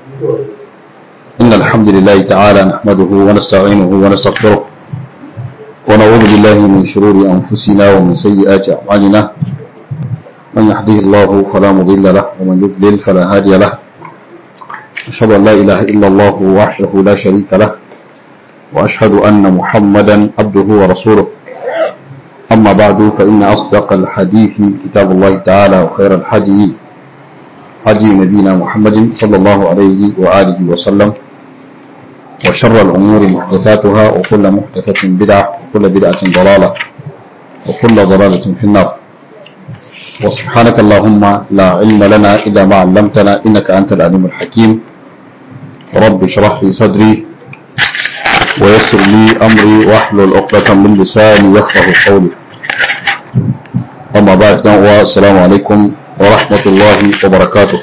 إن الحمد لله تعالى نحمده ونستعينه ونستغفره ونعوذ بالله من شرور أنفسنا ومن سيئات أعمالنا من يهده الله فلا مضل له ومن يضلل فلا هادي له أشهد أن لا إله إلا الله وحده لا شريك له وأشهد أن محمدا عبده ورسوله أما بعد فإن أصدق الحديث كتاب الله تعالى وخير الحديث هدي نبينا محمد صلى الله عليه وآله وسلم وشر الأمور محدثاتها وكل محدثة بدعة وكل بدعة ضلالة وكل ضلالة في النار وسبحانك اللهم لا علم لنا إلا ما علمتنا إنك أنت العليم الحكيم رب اشرح لي صدري ويسر لي أمري واحلل عقدة من لساني يفقه قولي أما بعد والسلام عليكم ورحمة الله وبركاته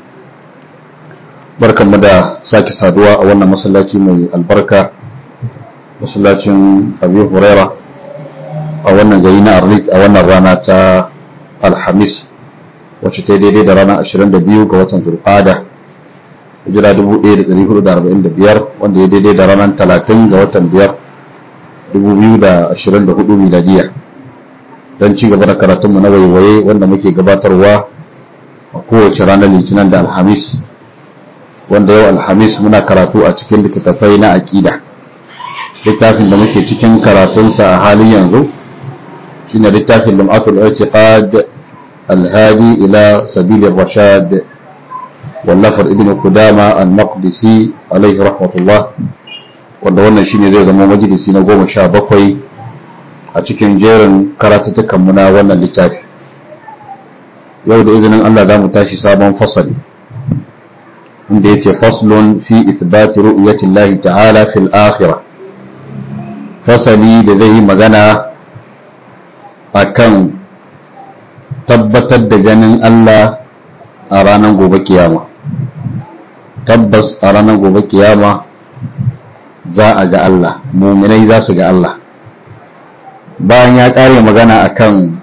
barkan mu da sake saduwa a wannan masallaci mai albarka masallacin abu huraira a wannan gari na arlik a wannan rana ta alhamis wacce ta daidai da rana 22 ga watan zulqada hijira 1445 wanda ya daidai da ranar 30 ga watan 5 2024 miladiya don ci gaba da karatunmu na waiwaye wanda muke gabatarwa a kowace ranar litinin da alhamis wanda yau alhamis muna karatu a cikin littattafai na aƙida littafin da muke cikin karatunsa a halin yanzu shine littafin lum'atul i'tiqad alhadi ila sabilir rashad wallafar ibn kudama al-maqdisi alaihi rahmatullah wanda wannan shine zai zama majalisi na goma sha bakwai a cikin jerin karatuttukan mu na wannan littafi yau da izinin Allah za mu tashi sabon fasali inda yake faslun fi ithbati ru'yati Allah ta'ala fil akhirah fasali da zai yi magana akan tabbatar da ganin Allah a ranar gobe kiyama tabbas a ranar gobe kiyama za a ga Allah muminai za su ga Allah bayan ya ƙare magana akan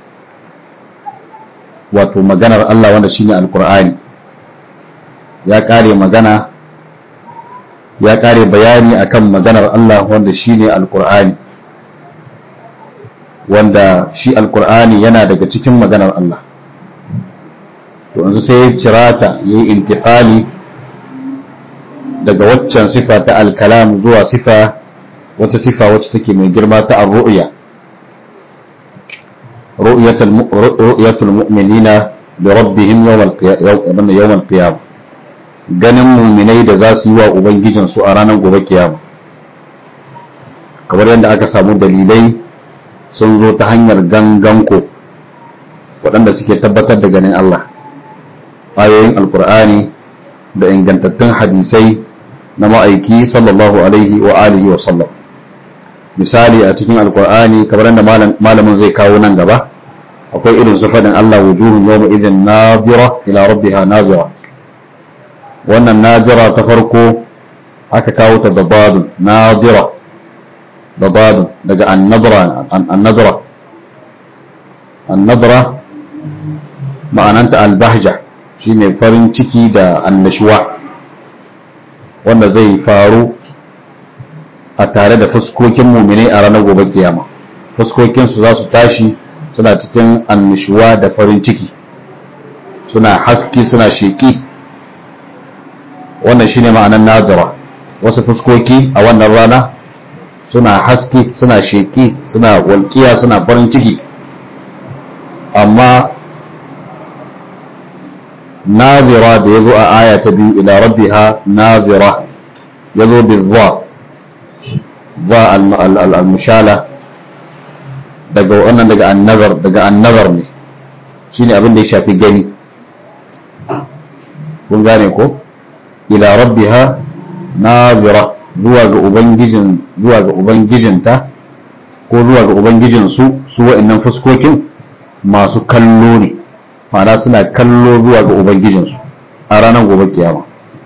wato maganar Allah wanda shine alkur'ani ya ƙare magana ya ƙare bayani akan maganar Allah wanda shine alkur'ani wanda shi alkur'ani yana daga cikin maganar Allah to yanzu sai ya cirata ya yi intiƙali daga waccan sifa ta alkalam zuwa sifa wata sifa wacce take mai girma ta ar-ru'ya ru'yatul mu'minina bi rabbihim yawm al-qiyamah ganin muminai da za su yi wa ubangijinsu a ranar gobe kiyama kamar yadda aka samu dalilai sun zo ta hanyar ganganko waɗanda suke tabbatar da ganin Allah ayoyin alkur'ani da ingantattun hadisai na ma'aiki sallallahu alaihi wa alihi wa sallam misali a cikin alkur'ani kamar yadda malamin zai kawo nan gaba akwai irin su faɗin Allah wujuhun yawma idin nazira ila rabbiha nazira wannan nazira ta farko aka kawo ta da badun nazira da badun daga annadra annadra annadra ma'ananta albahja shine farin ciki da annashuwa wanda zai faru a tare da fuskokin muminai a ranar gobe kiyama fuskokinsu za su tashi suna cikin annashuwa da farin ciki suna haske suna sheƙi wannan shine ma'anar nazara wasu fuskoki a wannan rana suna haske suna sheƙi suna walƙiya suna farin ciki amma nazira da ya zo a aya ta biyu ila rabbiha nazira ya zo bi za za al-mushala daga wannan daga annazar daga annazar ne shine abin da ya shafi gani kun gane ko ila rabbiha nazira zuwa ga ubangijin zuwa ga ubangijinta ko zuwa ga ubangijin su su wa'annan fuskokin masu kallo ne ma'ana suna kallo zuwa ga ubangijinsu a ranar gobe kiyama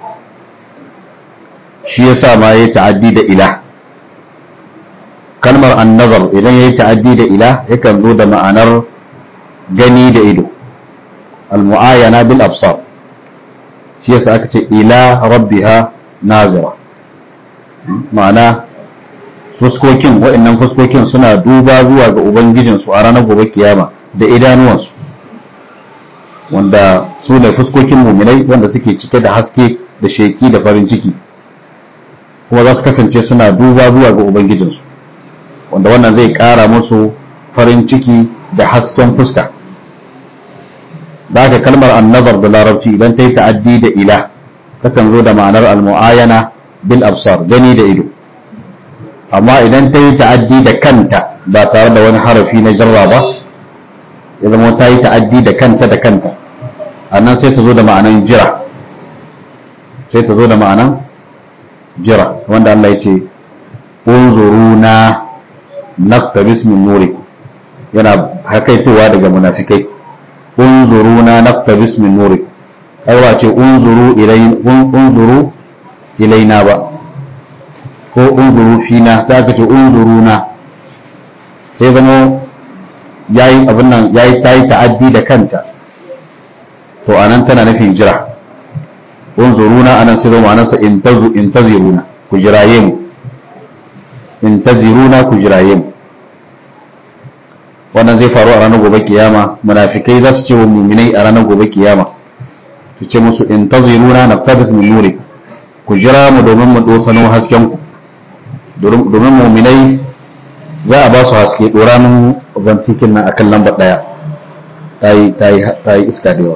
shi yasa ma yayi ta'addi da ila kalmar annazar idan yayi ta'addi da ila yakan zo da ma'anar gani da ido al-mu'ayana bil absar shi yasa aka ce ila rabbiha nazira ma'ana fuskokin waɗannan fuskokin suna duba zuwa ga ubangijinsu a ranar gobe kiyama da idanuwansu wanda su ne fuskokin muminai wanda suke cike da haske da sheki da farin ciki kuma za su kasance suna duba zuwa ga ubangijinsu wanda wannan zai ƙara musu farin ciki da hasken fuska da haka kalmar annazar da larabci idan ta yi ta'addi da ila takan zo da ma'anar almu'ayana bil absar gani da ido amma idan ta yi ta'addi da kanta ba tare da wani harafi na jarra ba ya zama ta yi ta'addi da kanta da kanta annan sai ta zo da ma'anan jira sai ta zo da ma'anan jira wanda Allah ya ce unzuruna naktabis min nuri yana hakaitowa daga munafikai unzuruna naktabis min nuri ai ba ce unzuru ilaina unzuru ilaina ba ko unzuru fina sai aka ce unzuruna sai zama yayi abin nan yayi tayi ta'addi da kanta to anan tana nufin jira unzuruna anan sai zama anansa intazu intaziruna ku jiraye mu intaziruna ku jiraye mu wannan zai faru a ranar gobe kiyama munafikai za su ce wa muminai a ranar gobe kiyama su ce musu intaziruna naqtabis min nuri ku jira mu domin mu dosano hasken ku domin muminai za a ba su haske doranin bantikin nan akan lambar daya ta yi iska da yawa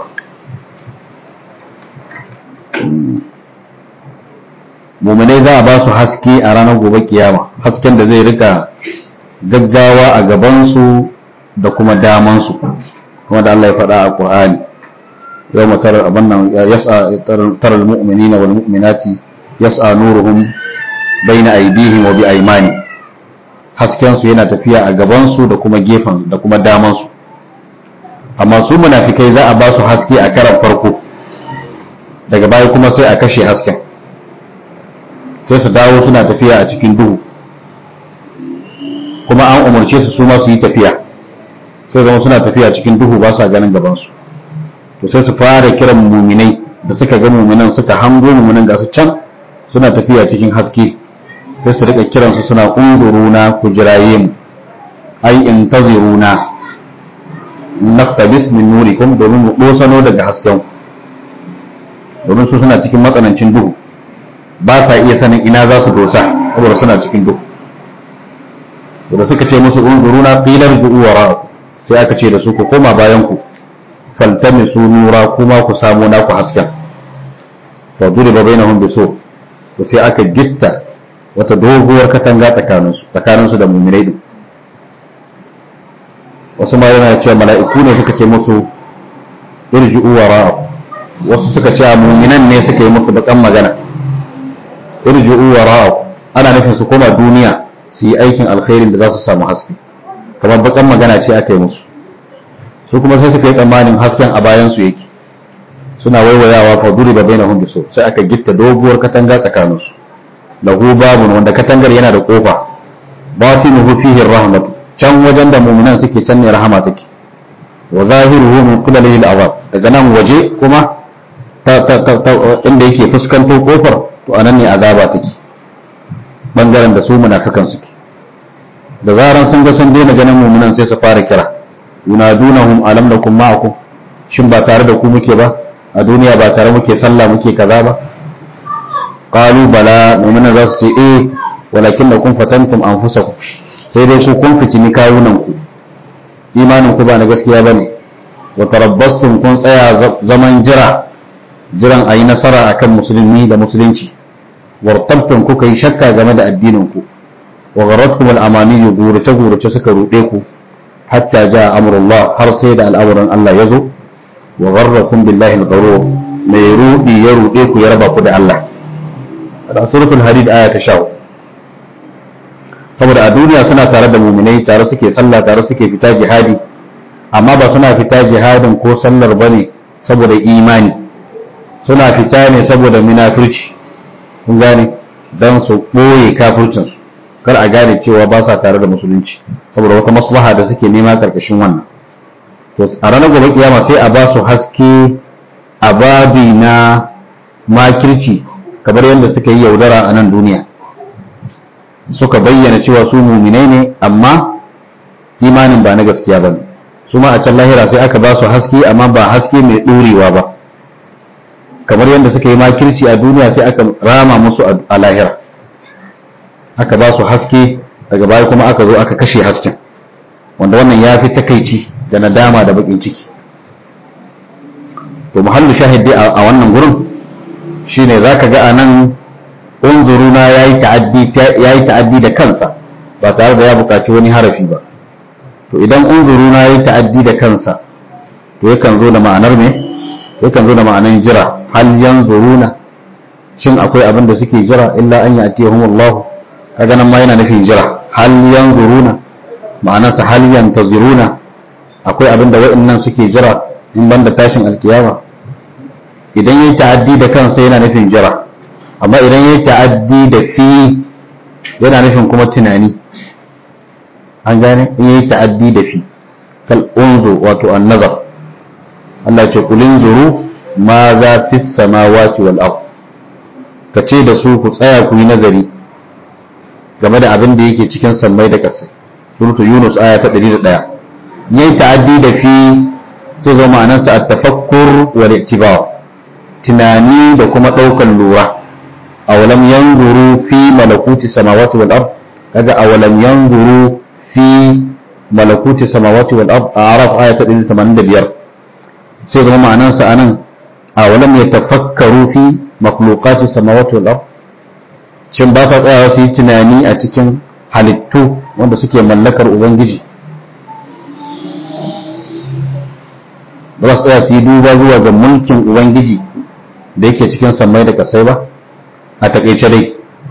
muminai za a ba su haske a ranar gobe kiyama hasken da zai rika gaggawa a gabansu da kuma damansu kuma da Allah ya faɗa a ƙur'ani yau matar abin nan yas'a taral mu'minina wal mu'minati yas'a nuruhum baina aydihim wa bi aymani hasken su yana tafiya a gabansu da kuma gefen da kuma damansu amma su munafikai za a ba su haske a karan farko daga baya kuma sai a kashe hasken sai su dawo suna tafiya a cikin duhu kuma an umarce su su ma su yi tafiya sai zama suna tafiya cikin duhu ba sa ganin gabansu to sai su fara kiran muminai da suka ga muminan suka hango muminan ga su can suna tafiya cikin haske sai su rika kiransu suna unzuruna ku jiraye mu ai intaziruna naftabis min nurikum domin mu dosano daga hasken domin su suna cikin matsanancin duhu ba sa iya sanin ina za su dosa saboda suna cikin duhu da suka ce musu unzuruna qilar ju'u wara'akum sai aka ce da su ku koma bayan ku faltamisu nura kuma ku samu naku hasken fa duriba bainahum bisu to sai aka gitta wata doguwar katanga tsakaninsu tsakaninsu da mu'minai din wasu ma yana cewa mala'iku ne suka ce musu irji'u wara'akum wasu suka ce mu'minan ne suka yi musu bakan magana irji'u wara'akum ana nufin su koma duniya su yi aikin alkhairin da za su samu haske kamar bakan magana ce aka yi musu su kuma sai suka yi tsammanin hasken a bayan su yake suna waiwayawa fa duri ba baina hum biso sai aka gitta doguwar katanga tsakanin su lahu babun wanda katangar yana da kofa batinuhu fihi rahmatu can wajen da mu'minan suke can ne rahama take wa zahiruhu min qibalihi al'azab daga nan waje kuma ta ta ta inda yake fuskanto kofar to anan ne azaba take bangaren da su munafikan suke da zaran sun ga sun daina ganin mummunan sai su fara kira yunadunahum alam nakum ma'akum shin ba tare da ku muke ba a duniya ba tare muke sallah muke kaza ba qalu bala mu'mina za su ce eh walakin lakum fatantum anfusakum sai dai su kun fitini kawunan ku imanin ku ba na gaskiya bane wa tarabbastum kun tsaya zaman jira jiran ayi nasara akan musulmi da musulunci wartabtum kuka yi shakka game da addinin ku wa gharatkum al-amani gurace gurace suka rude ku hatta jaa amrullah har sai da al'amuran Allah ya zo wa gharrakum billahi al-gharur mai rudi ya rude ku ya raba ku da Allah a suratul hadid aya ta 10 saboda a duniya suna tare da muminai tare suke sallah tare suke fita jihadi amma ba suna fita jihadin ko sallar bane saboda imani suna fita ne saboda munafurci kun gane dan su boye kafircinsu kar a gane cewa ba sa tare da musulunci saboda wata maslaha da suke nema karkashin wannan to a ranar gobe kiyama sai a ba su haske a babi na makirci kamar yadda suka yi yaudara a nan duniya suka bayyana cewa su muminai ne amma imanin ba na gaskiya ba ne su ma a can lahira sai aka ba su haske amma ba haske mai ɗorewa ba kamar yadda suka yi makirci a duniya sai aka rama musu a lahira aka ba su haske daga baya kuma aka zo aka kashe hasken wanda wannan ya fi takaici da nadama da bakin ciki to muhallu shahidi a wannan gurin shine zaka ga anan unzuruna yayi ta'addi yayi ta'addi da kansa ba tare da ya buƙaci wani harafi ba to idan unzuruna yayi ta'addi da kansa to yakan zo da ma'anar me yakan zo da ma'anar jira hal yanzuruna shin akwai abin da suke jira illa an ya'tihumullahu kaga nan ma yana nufin jira hal yanzuruna ma'anarsa hal yantaziruna akwai abin da wa'annan suke jira in banda tashin alkiyama idan yayi ta'addi da kansa yana nufin jira amma idan yayi ta'addi da fi yana nufin kuma tunani an gane in yayi ta'addi da fi kal unzu wato an-nazar Allah ya ce kulin zuru ma za fi samawati wal ard kace da su ku tsaya ku yi nazari game da abin da yake cikin sammai da ƙasai suratu yunus aya ta 101 yayi ta'addi da fi sai zo ma'anarsa at-tafakkur wal i'tibar tunani da kuma daukan lura awalam yanzuru fi malakuti samawati wal ard kaga awalam yanzuru fi malakuti samawati wal ard a'raf aya ta 185 sai zo ma'anarsa anan awalam yatafakkaru fi makhluqati samawati wal ard shin ba sa tsayawa su yi tunani a cikin halittu wanda suke mallakar ubangiji ba za su tsaya su yi duba zuwa ga mulkin ubangiji da yake cikin sammai da kasai ba a takaice dai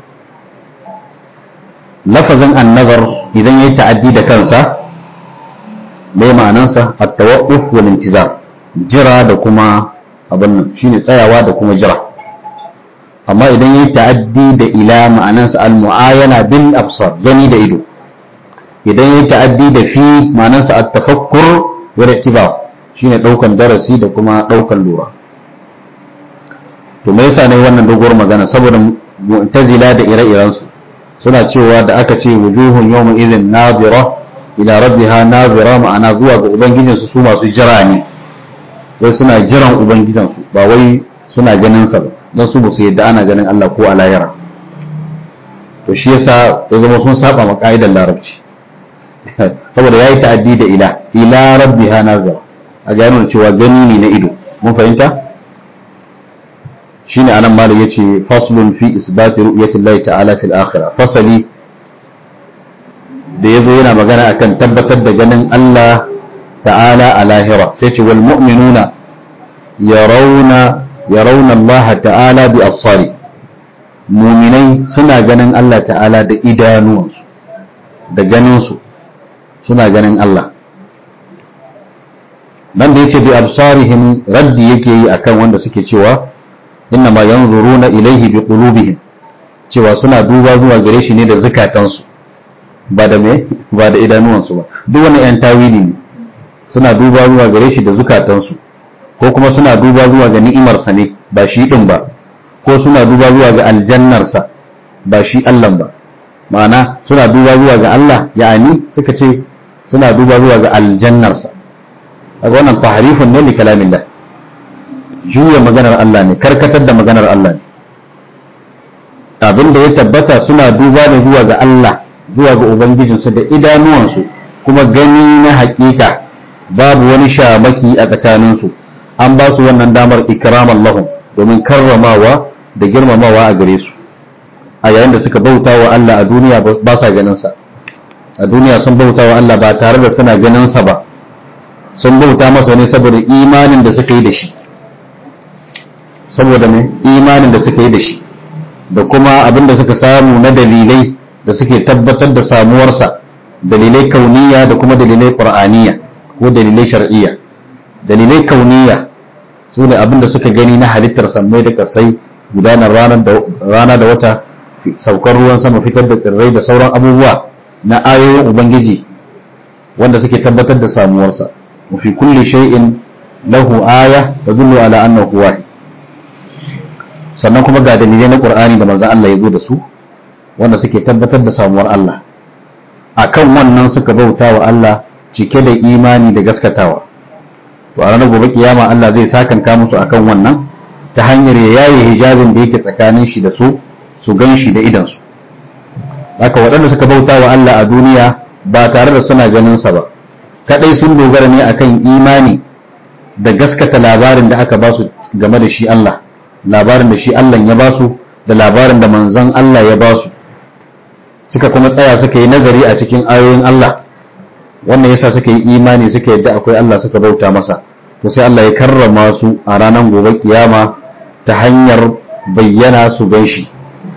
lafazin annazar idan ya yi ta'addi da kansa bai ma'anansa a tawaqquf wal intizar jira da kuma abin nan shine tsayawa da kuma jira amma idan ya yi ta'addi da ila ma'anansa al-mu'ayana bil absar gani da ido idan ya yi ta'addi da fi ma'anansa at-tafakkur wa ittiba shine daukan darasi da kuma daukan lura to me yasa ne wannan doguwar magana saboda mu'tazila da ire-iren su suna cewa da aka ce wujuhun yawma idhin nadira ila rabbiha nadira ma'ana zuwa ga ubangijinsu su masu jira ne wai suna jiran ubangijinsu ba wai suna ganin sa ba don su musu yadda ana ganin Allah ko a lahira to shi yasa ya zama sun saba ma ka'idar larabci saboda yayi ta'addi da ila ila rabbiha nazar a ga nuna cewa gani ne na ido mun fahimta shine anan malam yace faslun fi isbati ru'yati Allah ta'ala fil akhirah fasali da yazo yana magana akan tabbatar da ganin Allah ta'ala a lahira sai ce wal mu'minuna yarawna yarawna Allah ta'ala bi absari muminai suna ganin Allah ta'ala da idanuwansu da ganinsu suna ganin Allah dan da yace bi absarihim raddi yake yi akan wanda suke cewa inna ma yanzuruna ilaihi bi qulubihim cewa suna duba zuwa gare shi ne da zukatansu ba da me ba da idanuwansu ba duk wani yan tawili ne suna duba zuwa gare shi da zukatansu ko kuma suna duba zuwa ga ni'imarsa ne ba shi din ba ko suna duba zuwa ga aljannarsa ba shi Allah ba ma'ana suna duba zuwa ga Allah ya'ani suka ce suna duba zuwa ga aljannarsa kaga wannan tahrifun ne li kalamillah juya maganar Allah ne karkatar da maganar Allah ne abin da ya tabbata suna duba ne zuwa ga Allah zuwa ga ubangijinsu da idanuwansu kuma gani na hakika babu wani shamaki a tsakaninsu an ba su wannan damar ikraman lahum domin karramawa da girmamawa a gare su a yayin da suka bauta wa Allah a duniya ba sa ganin sa a duniya sun bauta wa Allah ba tare da suna ganin sa ba sun bauta masa ne saboda imanin da suka yi da shi saboda mai imanin da suka yi da shi da kuma abin da suka samu na dalilai da suke tabbatar da samuwarsa dalilai kauniya da kuma dalilai qur'aniya ko dalilai shar'iyya dalilai kauniya su ne abin da suka gani na halittar sammai da kasai gudanar rana da wata saukar ruwan sama fitar da tsirrai da sauran abubuwa na ayoyin ubangiji wanda suke tabbatar da samuwarsa وفي كل شيء له آية تدل على أنه واحد sannan kuma ga dalilai na Qur'ani da manzon Allah ya zo da su wanda suke tabbatar da samuwar Allah akan wannan suka bauta wa Allah cike da imani da gaskatawa to a ranar gobe kiyama Allah zai sakanka musu akan wannan ta hanyar ya yaye hijabin da yake tsakanin shi da su su gan shi da idan su haka waɗanda suka bauta wa Allah a duniya ba tare da suna ganin sa ba kadai sun dogara ne akan imani da gaskata labarin da aka ba su game da shi Allah labarin da shi Allah ya ba su da labarin da manzon Allah ya ba su suka kuma tsaya suka yi nazari a cikin ayoyin Allah wannan yasa suka yi imani suka yadda akwai Allah suka bauta masa to sai Allah ya karrama su a ranar gobe kiyama ta hanyar bayyana su gan shi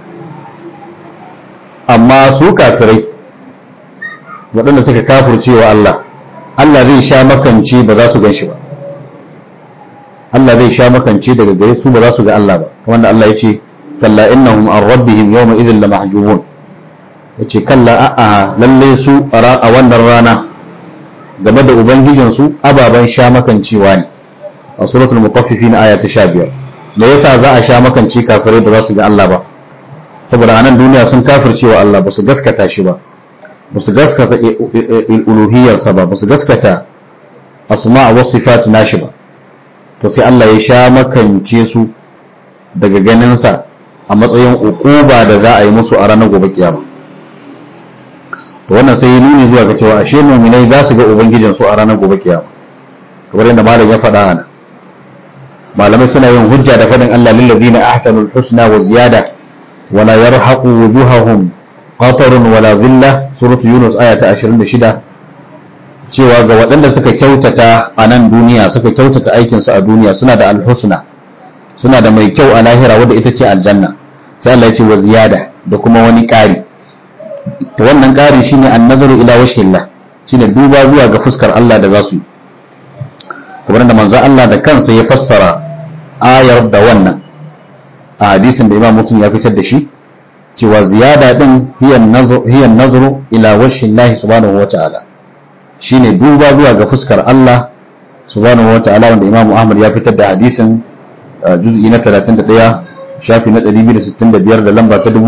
amma su kafirai waɗanda suka kafurce wa Allah Allah zai sha makance ba za su gan shi ba Allah zai sha makance daga gare su ba za su ga Allah ba kamar da Allah ya ce kalla innahum an rabbihim yawma idhin lamahjubun yace kalla a'a lalle su a wannan rana game da ubangijin su ababan sha makancewa ne a suratul mutaffifin aya ta 15 me yasa za a sha makance kafirai ba za su ga Allah ba saboda anan duniya sun kafircewa Allah ba su gaskata shi ba ba su gaskata uluhiyarsa ba ba su gaskata asma wa sifat nashi ba to sai Allah ya sha makance su daga ganinsa a matsayin ukuba da za a yi musu a ranar gobe kiyama to wannan sai ya nuni zuwa ga cewa ashe mu'minai za su ga ubangijin su a ranar gobe kiyama kamar yadda malam ya faɗa ana malamai suna yin hujja da faɗin Allah lil ladina ahsanul husna wa ziyada wala yarhaqu wujuhahum qatarun wala dhilla suratu yunus aya ta 26 cewa ga waɗanda suka kyautata a nan duniya suka kyautata aikinsu a duniya suna da alhusna suna da mai kyau a lahira wadda ita ce aljanna sai Allah ya ce wa ziyada da kuma wani ƙari to wannan ƙari shine annazaru ila wajhillah shine duba zuwa ga fuskar Allah da za su yi kamar da manzo Allah da kansa ya fassara ayar da wannan a hadisin da Imam Muslim ya fitar da shi cewa ziyada din hiya nazru ila wajhillah subhanahu wa ta'ala shine duba zuwa ga fuskar Allah subhanahu wata'ala wanda Imam Ahmad ya fitar da hadisin juz'i na 31 shafi na 265 da lamba ta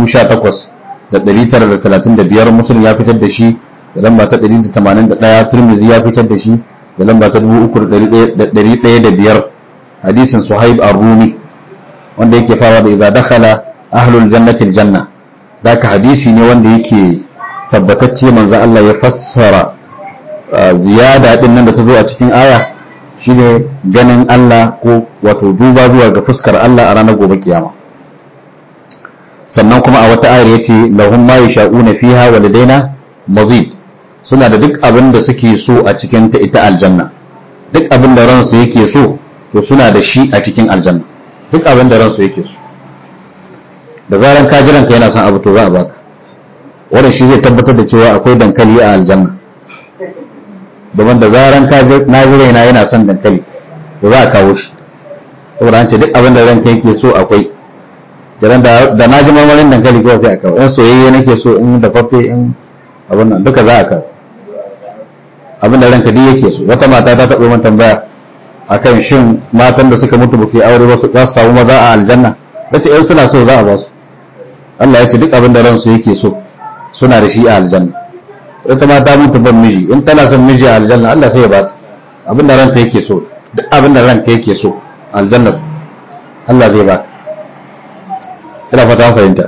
18935 Muslim ya fitar da shi da lamba ta 181 Tirmidhi ya fitar da shi da lamba ta 3105 hadisin Suhaib ar-Rumi wanda yake fawa da idza dakhala ahlul jannati al-janna daka hadisi ne wanda yake tabbatacce manzo Allah ya fassara ziyada din nan da ta zo a cikin aya shine ganin Allah ko wato duba zuwa ga fuskar Allah a ranar gobe kiyama sannan kuma a wata ayar yace lahum ma yasha'una fiha wa ladaina mazid suna da duk abin da suke so a cikin ta ita aljanna duk abin da ransu yake so to suna da shi a cikin aljanna duk abin da ransu yake so da zaran ka jiran ka yana son abu to za a baka wannan shi zai tabbatar da cewa akwai dankali a aljanna domin da zaran ka na ji raina yana son dankali to za a kawo shi saboda an ce duk abin da ranka yake so akwai jiran da na ji marmarin dankali kawai sai a kawo in soyayye nake so in dafaffe in abin nan duka za a kawo abin da ranka duk yake so wata mata ta taɓa min tambaya akan shin matan da suka mutu ba su yi aure ba su za su samu maza a aljanna nace in suna so za a ba su Allah ya ce duk abin da ransu yake so suna da shi a aljanna ita ma ta mutu ban miji in tana son miji a aljanna Allah sai ya bata abin da ranta yake so duk abin da ranka yake so aljanna Allah zai baka ina fata an fahimta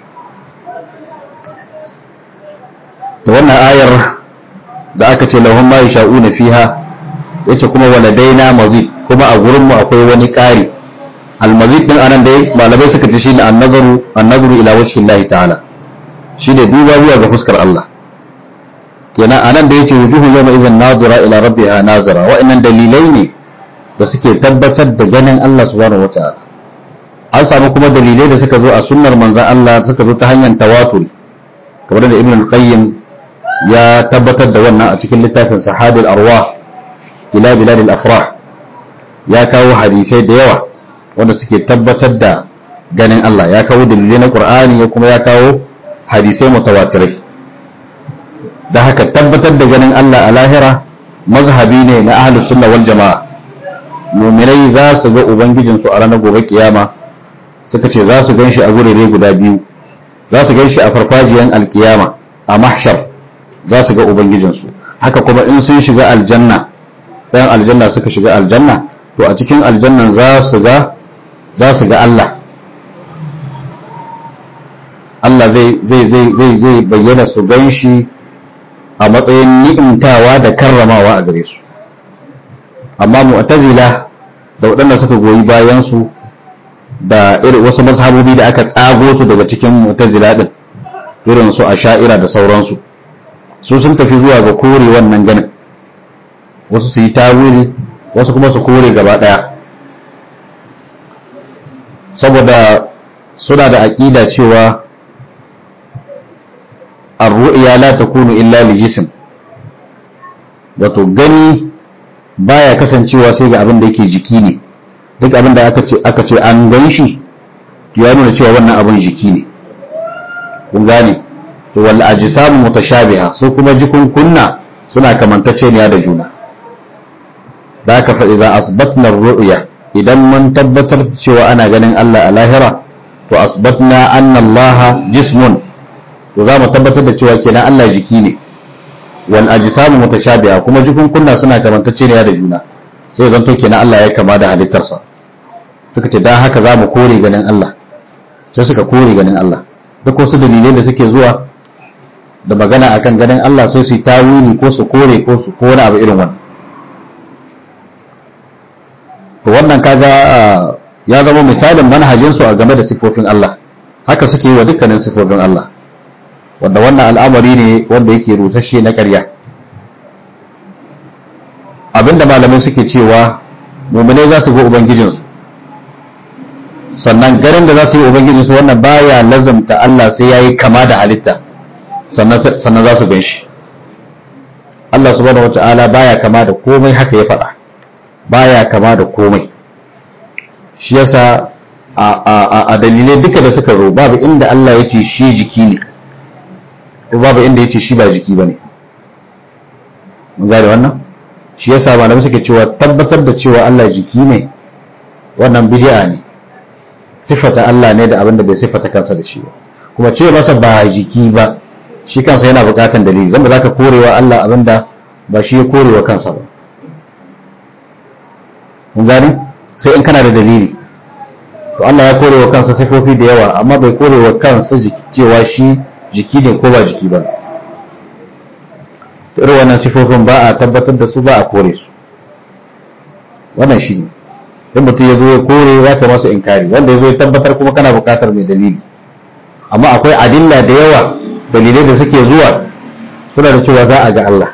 da wannan ayar da aka ce lahum ma yasha'una fiha yace kuma waladaina mazid kuma a gurin mu akwai wani ƙari almazid din anan dai malamai suka ce shine an-nazaru an-nazaru ila wajhi Allah ta'ala shine duba zuwa ga fuskar Allah kenan anan da yace wujuhu yawma idhan nazira ila rabbiha nazira wa'annan dalilai ne da suke tabbatar da ganin Allah subhanahu wataala an samu kuma dalilai da suka zo a sunnar manzon Allah suka zo ta hanyar tawaturi kamar da Ibn al-Qayyim ya tabbatar da wannan a cikin littafin Sahabil Arwah ila Bilad al-Afrah ya kawo hadisai da yawa wanda suke tabbatar da ganin Allah ya kawo dalilai na Qur'ani ya kuma ya kawo hadisai mutawatirai da haka tabbatar da ganin Allah a lahira mazhabi ne na ahlus sunna wal jama'a mu'minai za su ga ubangijin su a ranar gobe kiyama suka ce za su ganshi a gurere guda biyu za su ganshi a farfajiyan alkiyama a mahshar za su ga ubangijinsu haka kuma in sun shiga aljanna ɗayan aljanna suka shiga aljanna to a cikin aljannan za su ga za su ga Allah Allah zai zai zai zai zai bayyana su ganshi a matsayin ni'imtawa da karramawa a gare su amma mu'tazila da waɗanda suka goyi bayan su da irin wasu mazhabobi da aka tsago su daga cikin mu'tazila din irin su asha'ira da sauransu su sun tafi zuwa ga kore wannan ganin wasu su yi tawili wasu kuma su kore gaba ɗaya saboda suna da aƙida cewa ar-ru'ya la takunu illa li jism wato gani baya kasancewa sai ga abin da yake jiki ne duk abin da aka ce aka ce an gan shi ya nuna cewa wannan abin jiki ne kun gane to wal ajsamu mutashabiha su kuma jikun kunna suna kamantacce ne da juna da haka fa idza asbatna ar-ru'ya idan mun tabbatar cewa ana ganin Allah a lahira to asbatna anna Allah jismun to za mu tabbatar da cewa kenan Allah jiki ne wal ajsamu mutashabiha kuma jikun kunna suna kamantacce ne da juna sai zanto kenan Allah ya kama da halittarsa suka ce dan haka za mu kore ganin Allah sai suka kore ganin Allah duk wasu dalilai da suke zuwa da magana akan ganin Allah sai su yi tawili ko su kore ko su ko wani abu irin wannan to wannan kaga ya zama misalin manhajin su a game da sifofin Allah haka suke yi wa dukkanin sifofin Allah wanda wannan al'amari ne wanda yake rusasshe na ƙarya abinda malamai suke cewa mummune za su ga ubangijinsu sannan garin da za su yi ubangijinsu wannan baya lazamta Allah sai ya yi kama da halitta sannan za su gan shi Allah subhanahu wata'ala baya kama da komai haka ya faɗa baya kama da komai shi yasa a dalilai duka da suka zo babu inda Allah ya ce shi jiki ne ko babu inda ya ce shi ba jiki ba ne mun gane wannan shi yasa malamai suke cewa tabbatar da cewa Allah jiki ne wannan bid'a ne sifata Allah ne da abin da bai sifata kansa da shi ba kuma ce masa ba jiki ba shi kansa yana bukatan dalili zan ba za ka korewa Allah abin da ba shi ya korewa kansa ba mun gane sai in kana da dalili to Allah ya korewa kansa sifofi da yawa amma bai korewa kansa jiki cewa shi jiki ne ko ba jiki ba irin wannan sifofin ba a tabbatar da su ba a kore su wannan shi ne in mutum ya zo ya kore ya ka masa inkari wanda ya zo ya tabbatar kuma kana bukatar mai dalili amma akwai adilla da yawa dalilai da suke zuwa suna da cewa za a ga Allah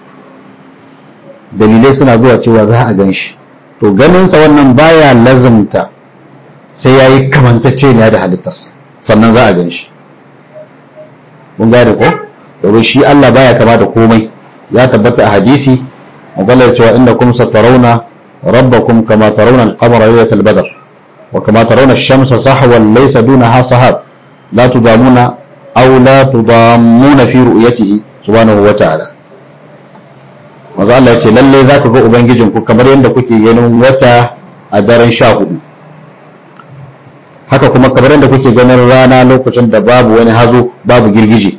dalilai suna zuwa cewa za a gan shi to ganinsa wannan baya lazumta sai ya yi kamantacce ne da halittarsa sannan za a gan shi mun gane ko domin shi Allah baya kama da komai ya tabbata a hadisi matsalar cewa inda kum satarawna rabbakum kama tarawna al-qamara laylatal badr wa kama tarawna ash-shamsa sahwan laysa dunaha sahab la tudamuna aw la tudammuna fi ru'yatihi subhanahu wa ta'ala manzo Allah yace lalle zaka ga ubangijin ku kamar yadda kuke ganin wata a daren sha hudu haka kuma kamar yadda kuke ganin rana lokacin da babu wani hazo babu girgije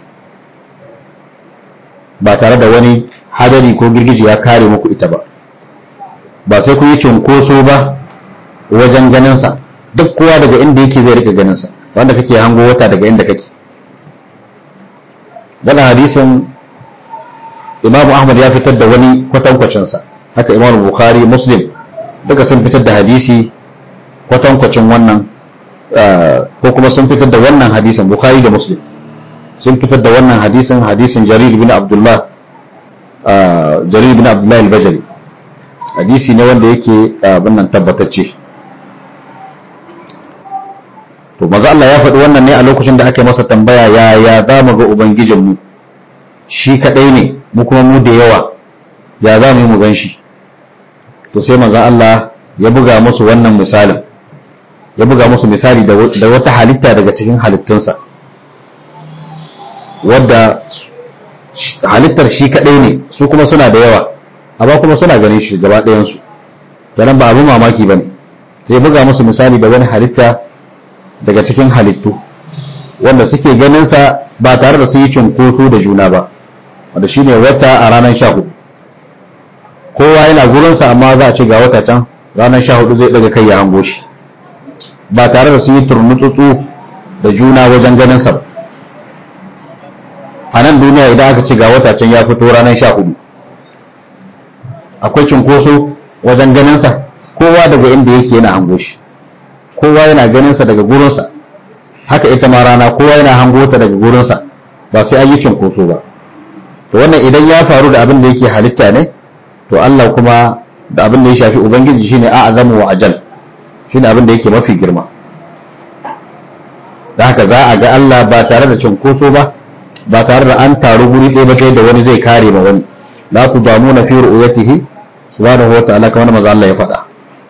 ba tare da wani hadari ko girgije ya kare muku ita ba ba sai kun yi cunkoso ba wajen ganinsa duk kowa daga inda yake zai rika ganinsa wanda kake hango wata daga inda kake wannan hadisin imamu ahmad ya fitar da wani kwatankwacinsa haka imamu bukhari muslim duka sun fitar da hadisi kwatankwacin wannan ko kuma sun fitar da wannan hadisin bukhari da muslim sun fitar da wannan hadisin hadisin jarir bin abdullah jarir bin abdullah al-bajali hadisi ne wanda yake abin nan tabbatacce to maza Allah ya faɗi wannan ne a lokacin da aka masa tambaya ya ya za mu ga ubangijinmu shi kaɗai ne mu kuma mu da yawa ya za mu yi mu gan shi to sai maza Allah ya buga musu wannan misalin ya buga musu misali da wata halitta daga cikin halittunsa wadda halittar shi kaɗai ne su kuma suna da yawa amma kuma suna ganin shi gaba ɗayansu kenan ba abin mamaki ba ne sai buga musu misali da wani halitta daga cikin halittu wanda suke ganinsa ba tare da su yi cunkoso da juna ba wanda shine wata a ranar sha hudu kowa yana gurinsa amma za a ce ga wata can ranar sha hudu zai daga kai ya hango shi ba tare da su yi turmutsutsu da juna wajen ganinsa ba a nan duniya idan aka ce ga wata can ya fito ranar sha hudu akwai cunkoso wajen ganinsa kowa daga inda yake yana hango shi kowa yana ganinsa daga gurinsa haka ita ma rana kowa yana hango ta daga gurinsa ba sai an yi cunkoso ba to wannan idan ya faru da abin da yake halitta ne to Allah kuma da abin da ya shafi ubangiji shine a'zamu wa ajal shine abin da yake mafi girma da haka za a ga Allah ba tare da cunkoso ba ba tare da an taru guri ɗaya ba kai da wani zai kare ma wani la tudamuna fi ru'yatihi subhanahu wa ta'ala kamar manzo Allah ya faɗa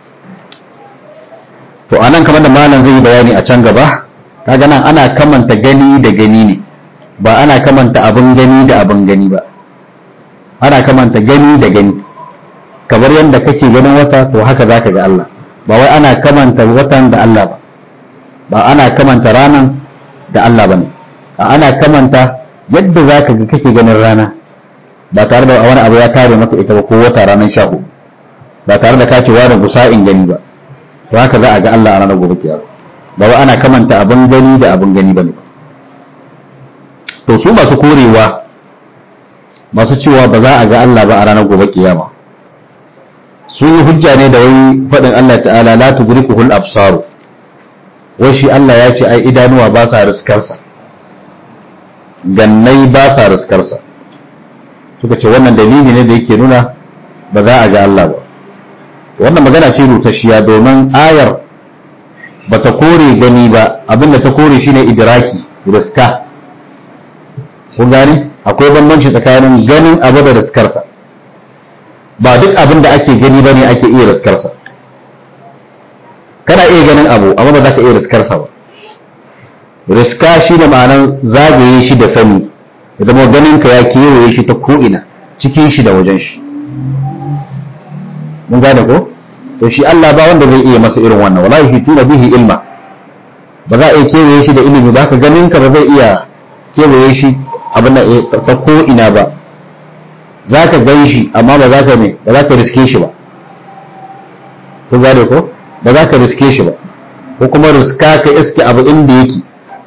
to anan kamar da malam zai yi bayani a can gaba kaga nan ana kamanta gani da gani ne ba ana kamanta abin gani da abin gani ba ana kamanta gani da gani kamar yadda kake ganin wata to haka zaka ga Allah ba wai ana kamanta watan da Allah ba ba ana kamanta ranan da Allah bane ana kamanta yadda zaka ga kake ganin rana ba tare da wani abu ya kare maka ita ba ko wata ranar sha hudu ba tare da kace wani gusa'in gani ba to haka za a ga Allah a ranar gobe kiyama ba wai ana kamanta abin gani da abin gani bane ba to su masu korewa masu cewa ba za a ga Allah ba a ranar gobe kiyama sun yi hujja ne da wai faɗin Allah ta'ala la tudrikuhul absaru wai shi Allah ya ce ai idanuwa ba sa riskarsa gannai ba sa riskarsa suka ce wannan dalili ne da yake nuna ba za a ga Allah ba wannan magana ce rutasshiya domin ayar ba ta kore gani ba abinda ta kore shine idraki riska kun gane akwai bambanci tsakanin ganin abu da riskarsa ba duk abin da ake gani bane ake iya riskarsa kana iya ganin abu amma ba za ka iya riskarsa ba riska shi da ma'anar zagaye shi da sani ya zama ganin ka ya kewaye shi ta ko'ina cikin shi da wajen shi mun gane ko to shi Allah ba wanda zai iya masa irin wannan wala yahituna bihi ilma ba za a iya kewaye shi da ilimi ba ka ganin ka ba zai iya kewaye shi abin da ta ko'ina ba za ka gan shi amma ba za ka ne ba za ka riske shi ba ku gane ko ba za ka riske shi ba ko kuma riska ka iske abu inda yake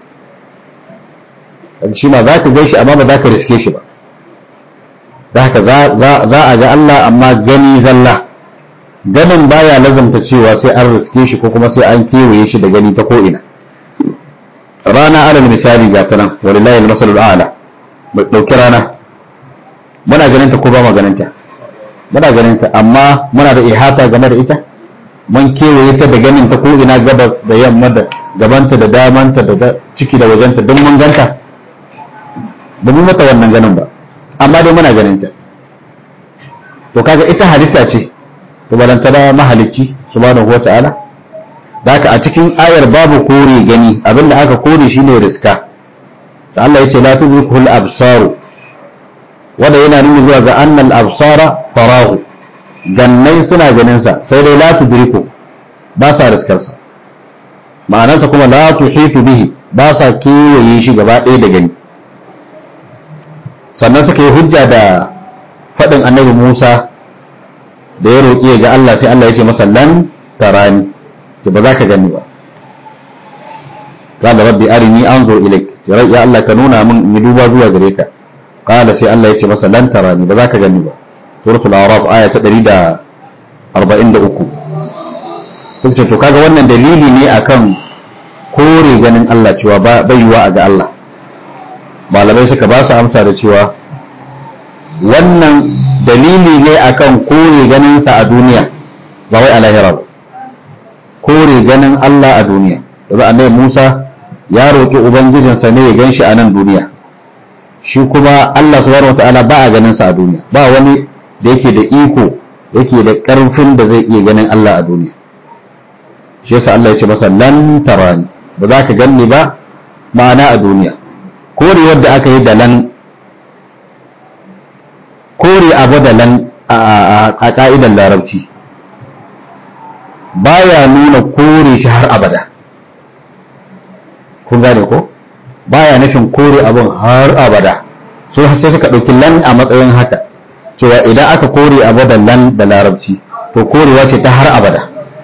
shi ma za ka gan shi amma ba za ka riske shi ba da haka za a ga Allah amma gani zalla ganin baya lazamta cewa sai an riske shi ko kuma sai an kewaye shi da gani ta ko'ina rana alal misali ga ta nan walillahi al-masalul a'la mai dauki rana muna ganin ta ko ba mu ganin ta muna ganin ta amma muna da ihata game da ita mun kewaye ta da ganin ta ko ina gabas da yamma da gabanta da damanta da ciki da wajenta don mun ganta ba mu mata wannan ganin ba amma dai muna ganin ta to kaga ita halitta ce to balanta da mahalicci subhanahu wata'ala da haka a cikin ayar babu kore gani abinda aka kore shine riska da Allah yace la tudrikul absaru wanda yana nuni zuwa ga annal absara tarahu gannai suna ganin sa sai dai la tudriku ba sa riskar sa ma'anarsa kuma la tuhitu bihi ba sa kewaye shi gaba ɗaya da gani sannan suka yi hujja da faɗin annabi Musa da ya roƙi ga Allah sai Allah ya ce masa lan tarani ce ba za ka gani ba qala rabbi arini anzur ilayk ya Allah ka nuna min in duba zuwa gare ka qala sai Allah ya ce masa lan tarani ba za ka gani ba suratul a'raf aya ta 143 sun ce to kaga wannan dalili ne akan kore ganin Allah cewa bai yiwa a ga Allah malamai suka ba su amsa da cewa wannan dalili ne akan kore ganinsa a duniya ba wai a lahira ba kore ganin Allah a duniya daga annabi Musa ya roƙi ubangijinsa ne ya gan shi a nan duniya shi kuma Allah subhanahu wataala ba a ganin sa a duniya ba wani da yake da iko yake da ƙarfin da zai iya ganin Allah a duniya shi yasa Allah ya ce masa lan tarani ba za ka ganni ba ma'ana a duniya kore wadda aka yi da lan kore abu da lan a ka'idar larabci baya nuna kore shi har abada kun gane ko baya nufin kore abin har abada so sai suka ɗauki lan a matsayin haka cewa idan aka kore abu da lan da larabci to korewa ce ta har abada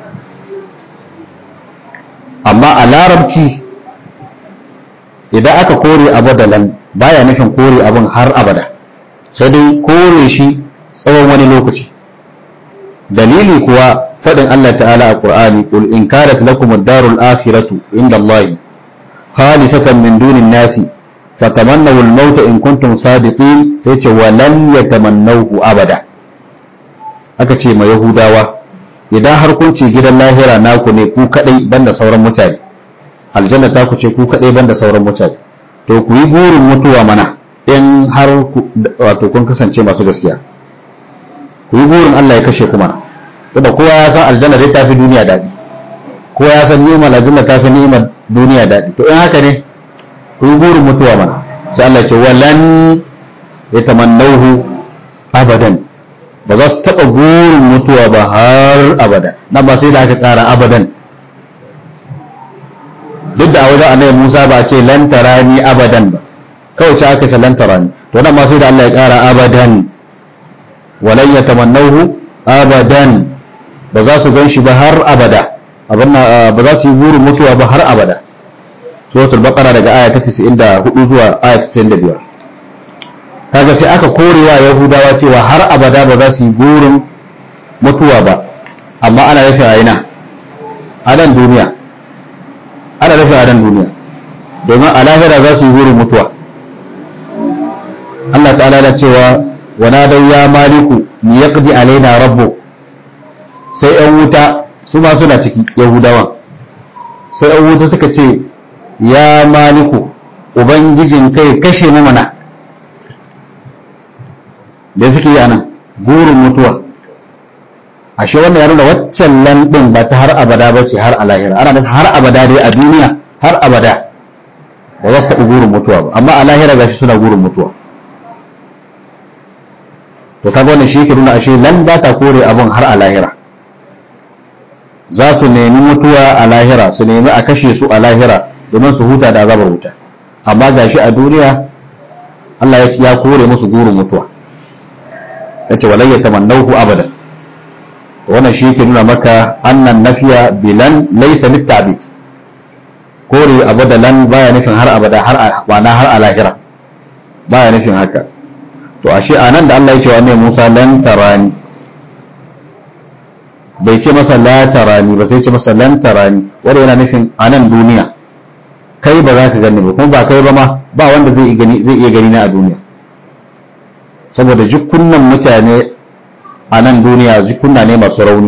amma a larabci idan aka kore abu da lan baya nufin kore abin har abada sai dai kore shi tsawon wani lokaci dalili kuwa faɗin Allah ta'ala a Qur'ani qul in kanat lakum ad-darul akhiratu inda Allah khalisatan min dunin nasi fatamannaw al-maut in kuntum sadiqin sai ce walan yatamannawhu abada aka ce ma yahudawa idan har kun ce gidan lahira naku ne ku kadai banda sauran mutane aljanna ta ku ce ku kadai banda sauran mutane to ku yi burin mutuwa mana in har wato kun kasance masu gaskiya ku yi burin Allah ya kashe ku mana da kowa ya san aljanna dai tafi duniya daɗi kowa ya san ni'imar aljanna tafi ni'imar duniya daɗi to in haka ne ku yi burin mutuwa mana sai Allah ya ce walan yatamannahu abadan ba za su taɓa burin mutuwa ba har abada na ba sai da aka ƙara abadan duk da a wajen annabi Musa ba a ce lan tarani abadan ba kawai ce aka ce lan tarani to nan ma sai da Allah ya ƙara abadan walan yatamannahu abadan ba za su gan shi ba har abada ba za su yi burin mutuwa ba har abada suratul baqara daga aya ta 94 zuwa aya ta 95 kaga sai aka korewa yahudawa cewa har abada ba za su yi burin mutuwa ba amma ana nufin a ina a nan duniya ana nufin a nan duniya domin a lahira za su yi burin mutuwa Allah ta'ala da cewa wa nadau ya maliku ni yaqdi alaina rabbu sai yan wuta su ma suna ciki yahudawan sai yan wuta suka ce ya maliku ubangijin kai kashe mu mana da suke yi anan gurin mutuwa ashe wannan ya nuna waccan landin ba ta har abada ba ce har a lahira ana nufin har abada dai a duniya har abada ba za su taɓa gurin mutuwa ba amma a lahira gashi suna gurin mutuwa to kaga wannan shi yake nuna ashe lan ba ta kore abun har a lahira za su nemi mutuwa a lahira su nemi a kashe su a lahira domin su huta da azabar wuta amma gashi a duniya Allah ya kore musu gurin mutuwa ya ce walai ya tamannahu abadan wannan shi yake nuna maka annan nafiya bilan laysa litabid kore abadalan baya nufin har abada har wana har a lahira baya nufin haka to ashe anan da Allah ya ce wa annabi Musa lan tarani bai ce masa la tarani ba sai ce masa lan tarani wanda yana nufin a nan duniya kai ba za ka gani ba kuma ba kai ba ma ba wanda zai iya gani na a duniya saboda jikunnan mutane a nan duniya jikunna ne masu rauni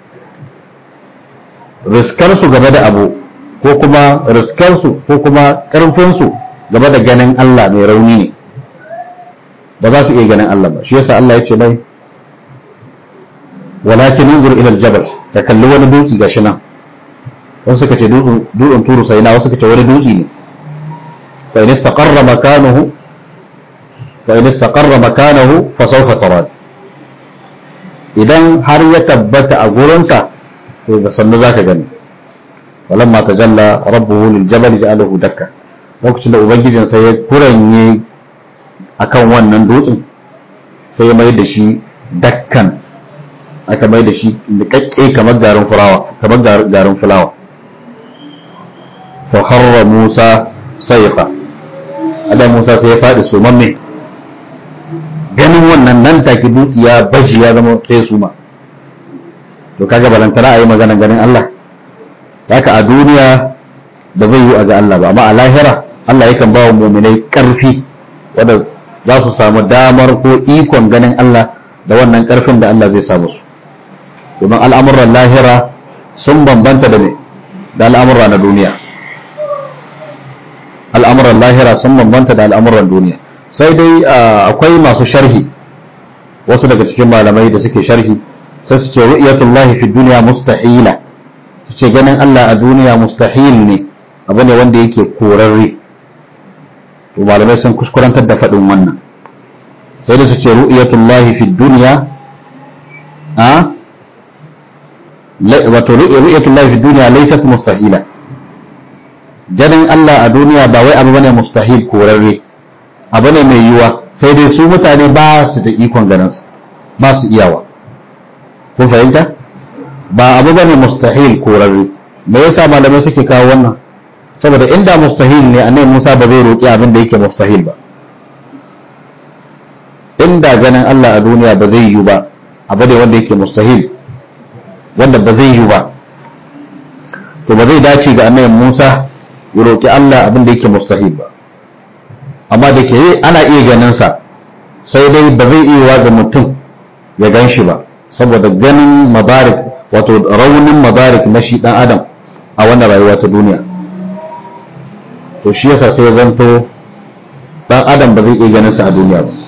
riskarsu gaba da abu ko kuma riskarsu ko kuma karfinsu gaba da ganin Allah mai rauni ne ba za su iya ganin Allah ba shi yasa Allah ya ce mai walakin yanzur ila aljabal ka kalli wani dutse gashi nan wasu suka ce dutsen turu sai na wasu suka ce wani dutse ne fa in istaqarra makanuhu fa in istaqarra makanahu fa sawfa tarad idan har ya tabbata a gurinsa to da sannu zaka gani walamma tajalla rabbuhu lil jabal ja'alahu dakka lokacin da ubangijin sai ya kuranye akan wannan dutsen sai ya mai da shi dakkan aka mai da shi nikakke kamar garin fulawa kamar garin fulawa fa harra Musa sayqa Allah Musa sai ya fadi sumamme ganin wannan nan take dutse ya baji ya zama sai suma to kaga balantana ayi magana ganin Allah haka a duniya ba zai yi a ga Allah ba amma a lahira Allah yakan ba wa mu'minai karfi wanda za su samu damar ko ikon ganin Allah da wannan karfin da Allah zai samu su domin al'amuran lahira sun bambanta da ne da al'amura na duniya al'amuran lahira sun bambanta da al'amuran duniya sai dai akwai masu sharhi wasu daga cikin malamai da suke sharhi sai su ce ru'yatullahi fi duniya mustahila su ce ganin Allah a duniya mustahil ne abu ne wanda yake korarre to malamai sun kuskurantar da faɗin wannan sai da su ce ru'yatullahi fi duniya a wato ru'yatul lahi fi dunya laysat mustahila ganin Allah a duniya ba wai abu bane mustahil korarre abu ne mai yiwuwa sai dai su mutane ba su da ikon ganin su ba su iyawa kun fahimta ba abu bane mustahil korarre me yasa malamai suke kawo wannan saboda inda mustahil ne annabi Musa ba zai roki abin da yake mustahil ba inda ganin Allah a duniya ba zai yiwu ba abu ne wanda yake mustahil wanda ba zai yiwu ba to ba zai dace ga annabi Musa ya roki Allah abin da yake mustahil ba amma da ke ana iya ganin sa sai dai ba zai iya ga mutum ya gan shi ba saboda ganin mabarik wato raunin mabarik na shi dan adam a wannan rayuwa ta duniya to shi yasa sai zanto dan adam ba zai iya ganin sa a duniya ba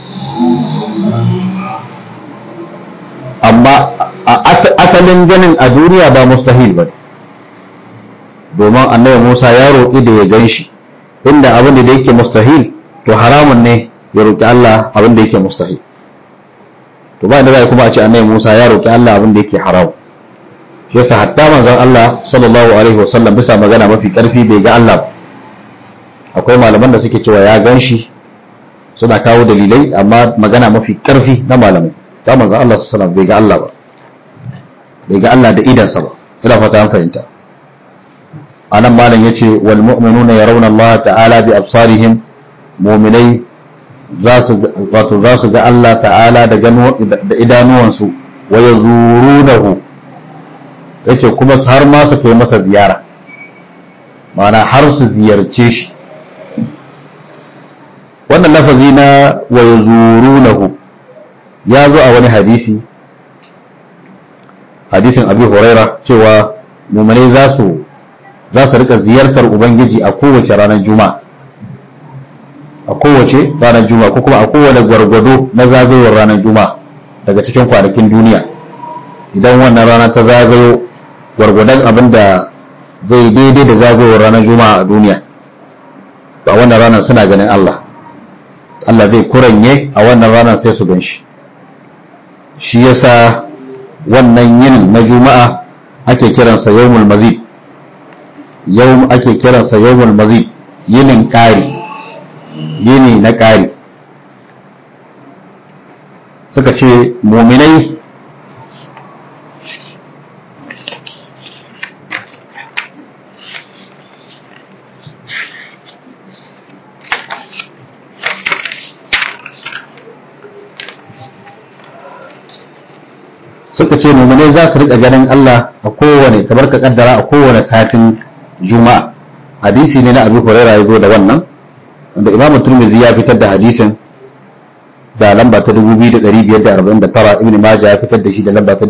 amma asalin ganin a duniya ba mustahil ba domin annabi Musa ya roƙi da ya gan shi inda abin da yake mustahil to haramun ne ya roƙi Allah abin da yake mustahil to ba da kuma a ce annabi Musa ya roƙi Allah abin da yake haram shi yasa hatta manzon Allah sallallahu alaihi wasallam bisa magana mafi karfi bai ga Allah ba akwai malaman da suke cewa ya gan shi suna kawo dalilai amma magana mafi karfi na malamai ta manzon Allah sallallahu alaihi wasallam bai ga Allah ba bai ga Allah da idansa ba ina fata an fahimta anan malam yace wal mu'minuna yarawna Allah ta'ala bi absarihim mu'minai za su wato za su ga Allah ta'ala da gano da idanuwansu wa yazurunahu yace kuma har ma su kai masa ziyara ma'ana har su ziyarce shi wannan lafazi na wa yazurunahu ya zo a wani hadisi hadisin abi huraira cewa mu'minai za su za su rika ziyartar ubangiji a kowace ranar juma'a a kowace ranar juma'a ko kuma a kowane gwargwado na zagayowar ranar juma'a daga cikin kwanakin duniya idan wannan rana ta zagayo gwargwadon abin da zai daidai da zagayowar ranar juma'a a duniya a wannan ranar suna ganin Allah Allah zai kuranye a wannan ranar sai su gan shi shi yasa wannan yinin na juma'a ake kiransa yawmul mazid yau ake kiransa yawmul mazid yinin ƙari yini na ƙari suka ce muminai suka ce muminai za su riƙa ganin Allah a kowane kamar ka kaddara a kowane satin juma'a hadisi ne na abu huraira ya zo da wannan wanda imamu turmizi ya fitar da hadisin da lamba ta 2549 ibn majah ya fitar da shi da lamba ta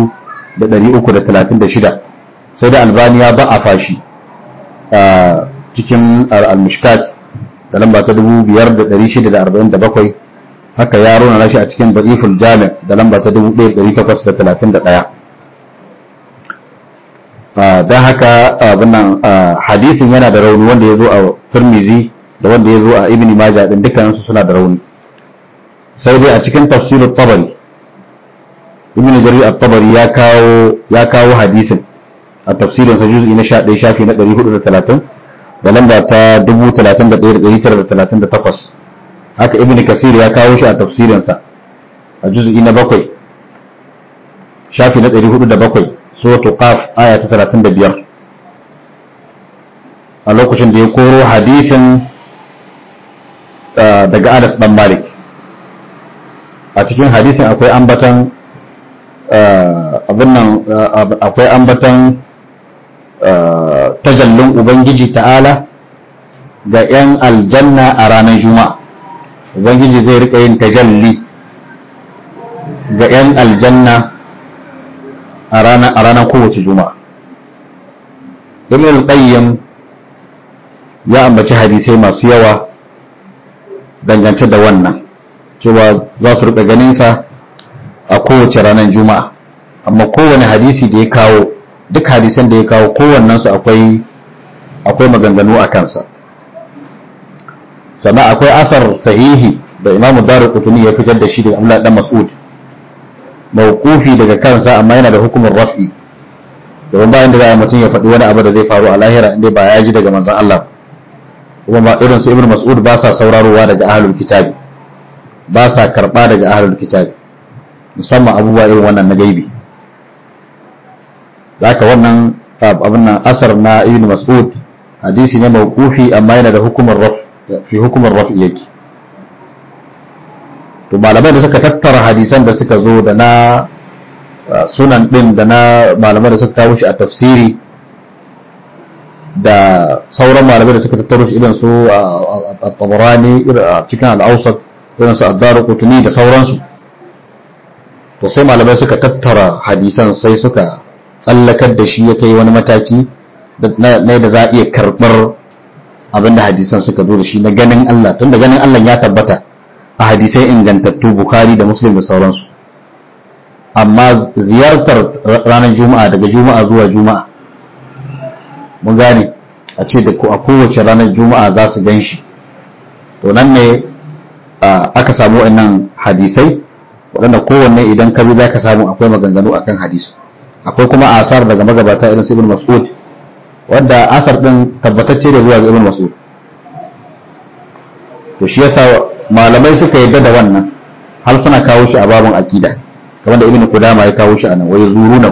4336 sai da albaniya ba a fashi a cikin al-mushkat da lamba ta 5647 haka ya rona nashi a cikin da'iful jami' da lamba ta 1831 don haka abinnan hadisin yana da rauni wanda ya zo a turmizi da wanda ya zo a ibn majah din dukkaninsu suna da rauni sai dai a cikin tafsirut tabari ibn jarir at-tabari ya kawo ya kawo hadisin a tafsirin sa juz'i na 11 shafi na 430 da lamba ta 31938 haka ibn kasir ya kawo shi a tafsirin sa a juz'i na 7 shafi na 407 suratul qaf aya ta 35 a lokacin da ya koro hadisin daga Anas dan Malik a cikin hadisin akwai ambatan abin nan akwai ambatan tajallin ubangiji ta'ala ga 'yan aljanna a ranar juma'a ubangiji zai rika yin tajalli ga 'yan aljanna a ranar kowace juma'a ibn al-qayyim ya ambaci hadisai masu yawa dangance da wannan cewa za su rika ganinsa a kowace ranar juma'a amma kowane hadisi da ya kawo duk hadisan da ya kawo kowannensu akwai akwai maganganu a kansa sannan akwai asar sahihi da imamu daru kutuni ya fitar da shi daga amla dan mas'ud mawqufi daga kansa amma yana da hukumar raf'i domin bayan da za a mutum ya faɗi wani abu da zai faru a lahira inda ba ya ji daga manzon Allah kuma ba irin su ibn mas'ud ba sa saurarowa daga ahlul kitabi ba sa karba daga ahlul kitabi musamman abubuwa irin wannan na gaibi zaka wannan abin nan asar na ibn mas'ud hadisi ne mawqufi amma yana da hukumar raf fi hukumar raf yake to malamai da suka tattara hadisan da suka zo da na sunan din da na malamai da suka kawo shi a tafsiri da sauran malamai da suka tattaro shi irin su a tabarani a cikin al'ausat irin su addaru kutuni da sauransu to sai malamai suka tattara hadisan sai suka tsallakar da shi ya kai wani mataki na da za a iya karɓar abinda hadisan suka zo da shi na ganin Allah tun da ganin Allah ya tabbata a hadisai ingantattu Bukhari da Muslim da sauransu amma ziyartar ranar juma'a daga juma'a zuwa juma'a mun gane a ce da a kowace ranar juma'a za su gan shi to nan ne aka samu wannan hadisai waɗanda kowanne idan ka bi za ka samu akwai maganganu akan hadisi akwai kuma asar daga magabata irin su ibn mas'ud wanda asar din tabbatacce da zuwa ga ibn mas'ud to shi yasa malamai suka yadda da wannan har suna kawo shi a babun aqida kamar da ibn qudama ya kawo shi a nan wai zuruna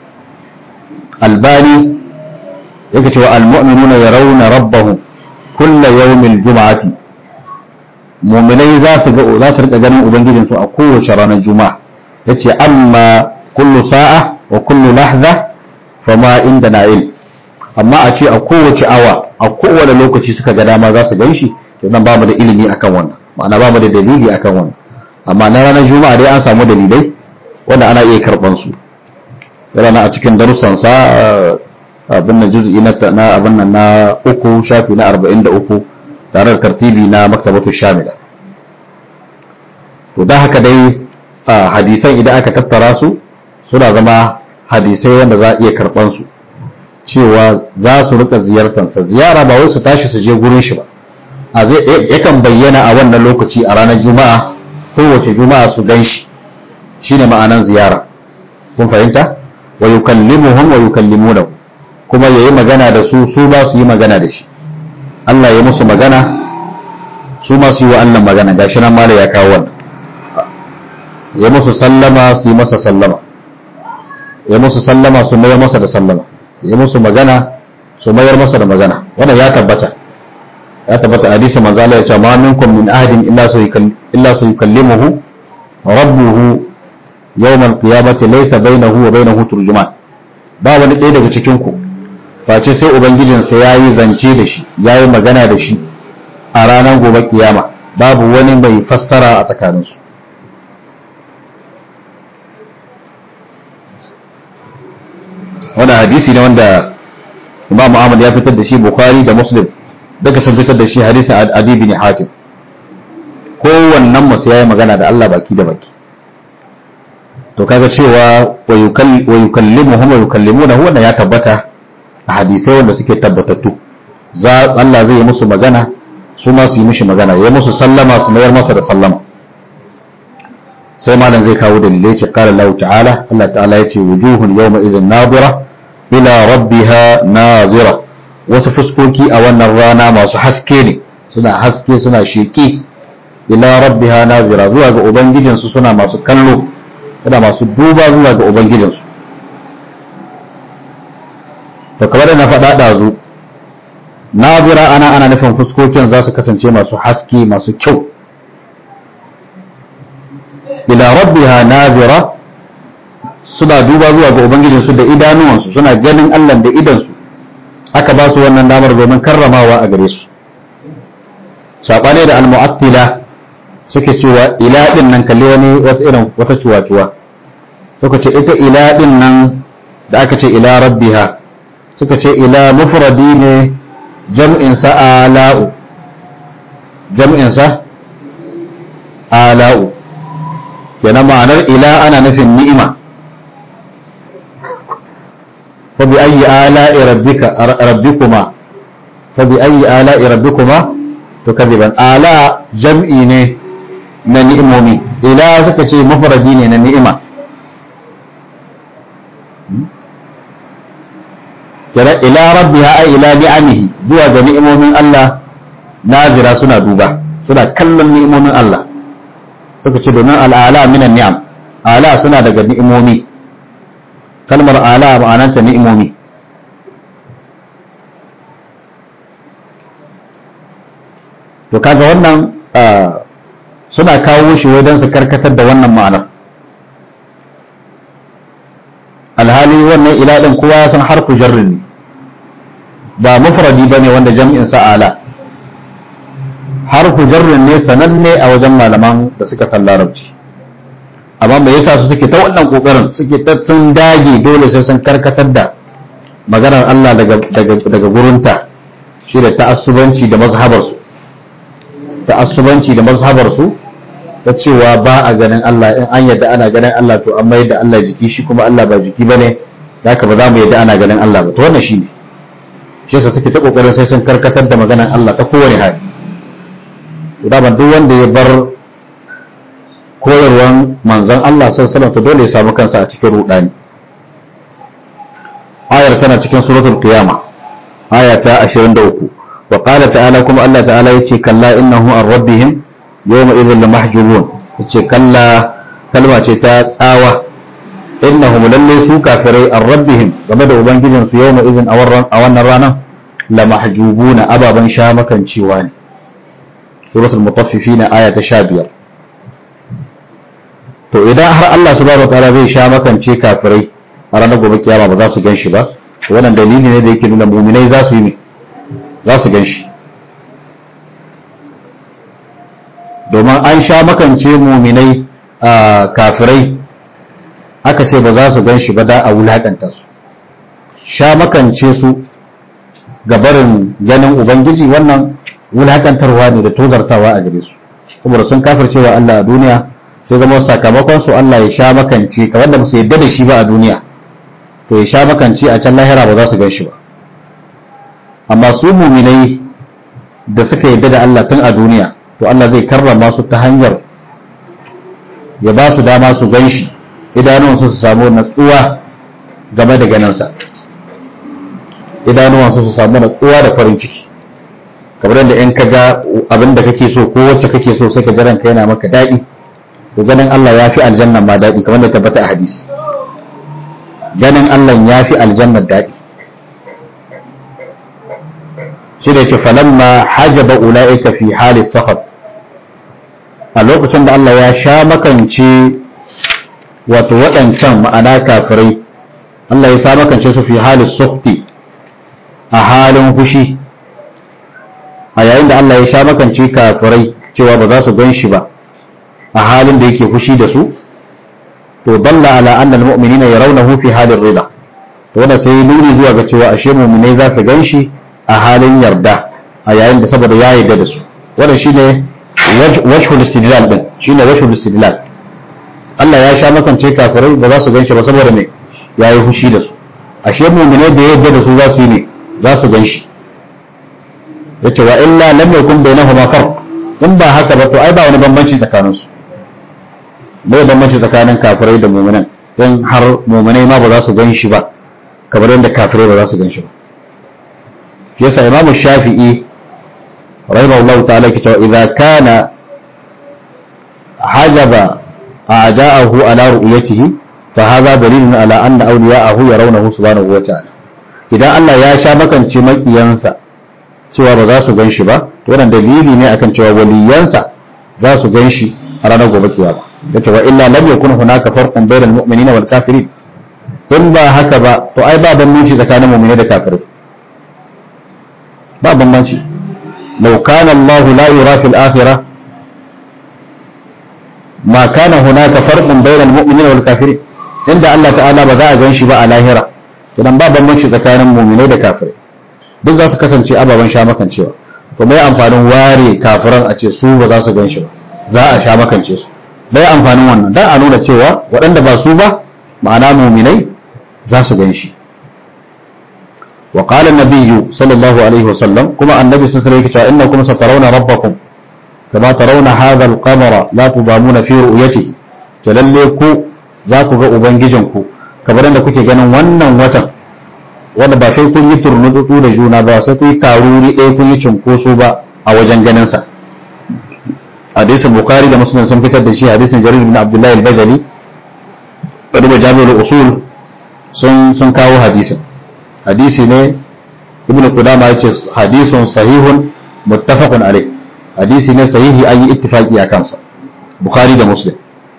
albani yake cewa almu'minuna yarawna rabbahum kulla yawmil juma'ati mu'minai za su ga za su rika ganin ubangijin su a kowace ranar juma'a yace amma kullu sa'a wa kullu lahza fama inda na'il amma a ce a kowace awa a kowane lokaci suka ga dama za su ganshi to nan ba mu da ilimi akan wannan ma'ana ba mu da dalili akan wannan amma na ranar juma'a dai an samu dalilai wanda ana iya karban su yana a cikin darussan sa abin nan juz'i na abin nan na uku shafi na arba'in da uku tare da tartibi na maktabatu shamila to da haka dai hadisan idan aka tattara su suna zama hadisai wanda za a iya karɓan su cewa za su rika ziyartansa ziyara ba wai su tashi su je gurin shi ba a zai yakan bayyana a wannan lokaci a ranar juma'a kowace juma'a su gan shi shine ma'anan ziyara kun fahimta wa yukallimuhum wa yukallimunahu kuma yayi magana da su su ba su yi magana da shi Allah ya musu magana su ma su yi wa Allah magana gashi nan mala ya kawo wannan ya musu sallama su yi masa sallama ya musu sallama su mayar masa da sallama ya musu magana su mayar masa da magana wannan ya tabbata ya tabbata hadisi manzo Allah ya ce ma minkum min ahadin illa su illa su yukallimuhu rabbuhu yawm al-qiyamati laysa bainahu wa bainahu turjuman ba wani ɗaya daga cikin ku face sai ubangijinsa ya yi zance da shi ya yi magana da shi a ranar gobe kiyama babu wani mai fassara a tsakaninsu wannan hadisi ne wanda imam Ahmad ya fitar da shi Bukhari da Muslim daga sun fitar da shi hadisin Adi bin Hatim kowannen masu yayi magana da Allah baki da baki to kaga cewa wa yukallimuhum wa yukallimunahu wannan ya tabbata a hadisai wanda suke tabbatattu za Allah zai yi musu magana su ma su yi mishi magana ya musu sallama su mayar masa da sallama sai malam zai kawo dalilai ce qala Allah ta'ala Allah ta'ala yace wujuhun yawma idhin nadira ila rabbiha nazira wasu fuskoki a wannan rana masu haske ne suna haske suna sheki ila rabbiha nazira zuwa ga ubangijinsu suna masu kallo suna masu duba zuwa ga ubangijinsu to kamar da na faɗa ɗazu nazira ana ana nufin fuskokin za su kasance masu haske masu kyau ila rabbiha nazira suna duba zuwa ga ubangijinsu da idanuwansu suna ganin Allah da idansu aka ba su wannan damar domin karramawa a gare su saɓane da almu'attila suke cewa ila din nan kalli wani wata irin wata cuwa-cuwa suka ce ita ila din nan da aka ce ila rabbiha suka ce ila mufradi ne jam'insa ala'u jam'insa ala'u kenan ma'anar ila ana nufin ni'ima fa bi ayyi ala'i rabbika rabbikuma fa bi ayyi ala'i rabbikuma tukadiban ala jam'i ne na ni'imomi ila suka ce mufradi ne na ni'ima kira ila rabbiha ay ila ni'amihi zuwa ga ni'imomin Allah nazira suna duba suna kallon ni'imomin Allah suka ce domin al'ala minan ni'am ala suna daga ni'imomi kalmar ala ma'ananta ni'imomi to kaga wannan suna kawo shi wai don su karkatar da wannan ma'anar alhali wannan ila din kowa ya san harfu jarrin ne ba mufradi bane wanda jam'in sa ala harfu jarrin ne sananne a wajen malaman da suka san larabci amma me yasa su suke ta wannan kokarin suke ta sun dage dole sai sun karkatar da maganar Allah daga daga daga gurinta shi da ta'assubanci da mazhabar su ta'assubanci da mazhabar su ta cewa ba a ganin Allah in an yadda ana ganin Allah to an mayar da Allah jiki shi kuma Allah ba jiki bane haka ba za mu yadda ana ganin Allah ba to wannan shine shi yasa suke ta kokarin sai sun karkatar da maganar Allah ta kowane hali to da duk wanda ya bar koyarwan manzon Allah sallallahu alaihi dole ya samu kansa a cikin rudani ayar tana cikin suratul qiyama aya ta 23 wa qala ta'ala kuma Allah ta'ala yace kalla innahu an rabbihim yawma idhin lamahjubun yace kalla kalma ce ta tsawa innahum lalle su kafirai an rabbihim game da ubangijin su yawma idhin a wannan ranar lamahjubuna ababan sha makancewa ne suratul mutaffifin aya ta 15 to idan har Allah subhanahu wataala zai sha makance kafirai a ranar gobe kiyama ba za su gan shi ba wannan dalili ne da yake nuna muminai za su yi ne za su gan shi domin an sha makance muminai a kafirai aka ce ba za su gan shi ba da a wulakanta su sha makance su gabarin ganin ubangiji wannan wulakantarwa ne da tozartawa a gare su saboda sun kafircewa Allah a duniya sai zama sakamakon su Allah ya sha makance ka wanda ba su yadda da shi ba a duniya to ya sha makance a can lahira ba za su gan shi ba amma su muminai da suka yadda da Allah tun a duniya to Allah zai karrama su ta hanyar ya ba su dama su gan shi idanuwansu su samu natsuwa game da ganinsa idanuwansu su samu natsuwa da farin ciki kamar yadda in ka ga abin da kake so ko wacce kake so sai ka ji ranka yana maka daɗi to ganin Allah ya fi aljanna ma daɗi kamar da tabbata a hadisi ganin Allah ya fi aljanna daɗi shi da ce falamma hajaba ula'ika fi hali sahab a lokacin da Allah ya sha makance wato waɗancan ma'ana kafirai Allah ya sha makance su fi hali sukti a halin fushi a yayin da Allah ya sha makance kafirai cewa ba za su gan shi ba a halin da yake fushi da su to dalla ala anna almu'minina yarawnahu fi halin rida to wanda sai nuni zuwa ga cewa ashe mu'minai za su ganshi a halin yarda a yayin da saboda ya yarda da su wannan shine wajhul istidlal din shine wajhul istidlal Allah ya sha makance kafirai ba za su ganshi ba saboda me yayi fushi da su ashe mu'minai da yarda da su za su yi ne za su ganshi yace wa illa lam yakun bainahuma farq in ba haka ba to ai ba wani bambanci tsakaninsu bai bambanci tsakanin kafirai da muminan don har muminai ma ba za su gan shi ba kamar yadda kafirai ba za su gan shi ba shi yasa imamu shafi'i rahimahullahu ta'ala ke cewa idza kana hajaba a'da'ahu ala ru'yatihi fa hadha dalilun ala anna awliya'ahu yarawnahu subhanahu wa ta'ala idan Allah ya sha makance makiyansa cewa ba za su gan shi ba to wannan dalili ne akan cewa waliyansa za su gan shi a ranar gobe kiyama yace wa illa lam yakun hunaka farqun bainal mu'minina wal kafirin in ba haka ba to ai ba bambanci tsakanin mu'mini da kafirai ba bambanci law kana Allah la yura fil akhirah ma kana hunaka farqun bainal mu'minina wal kafirin inda Allah ta'ala ba za a gan shi ba a lahira idan ba bambanci tsakanin mu'minai da kafirai duk za su kasance ababen sha makancewa to mai amfanin ware kafiran a ce su ba za su gan shi ba za a sha makance su bai amfanin wannan dan a nuna cewa waɗanda ba su ba ma'ana muminai za su gan shi wa qala an sallallahu alaihi wasallam kuma annabi sun alaihi cewa innakum satarawna rabbakum kama tarawna hadha al-qamara la tudamuna fi ru'yatihi lalle ku za ku ga ubangijinku kamar yadda kuke ganin wannan watan wanda ba sai kun yi turnutsutsu da juna ba sai kun yi taruri ɗaya kun yi cinkoso ba a wajen ganin sa hadisin bukhari da muslim sun fitar da shi hadisin jarir bin abdullahi al-bajali da duba jami'ul usul sun sun kawo hadisin hadisi ne ibnu qudama yace hadisun sahihun muttafaqun alayh hadisi ne sahihi an yi ittifaqi a kansa bukhari da muslim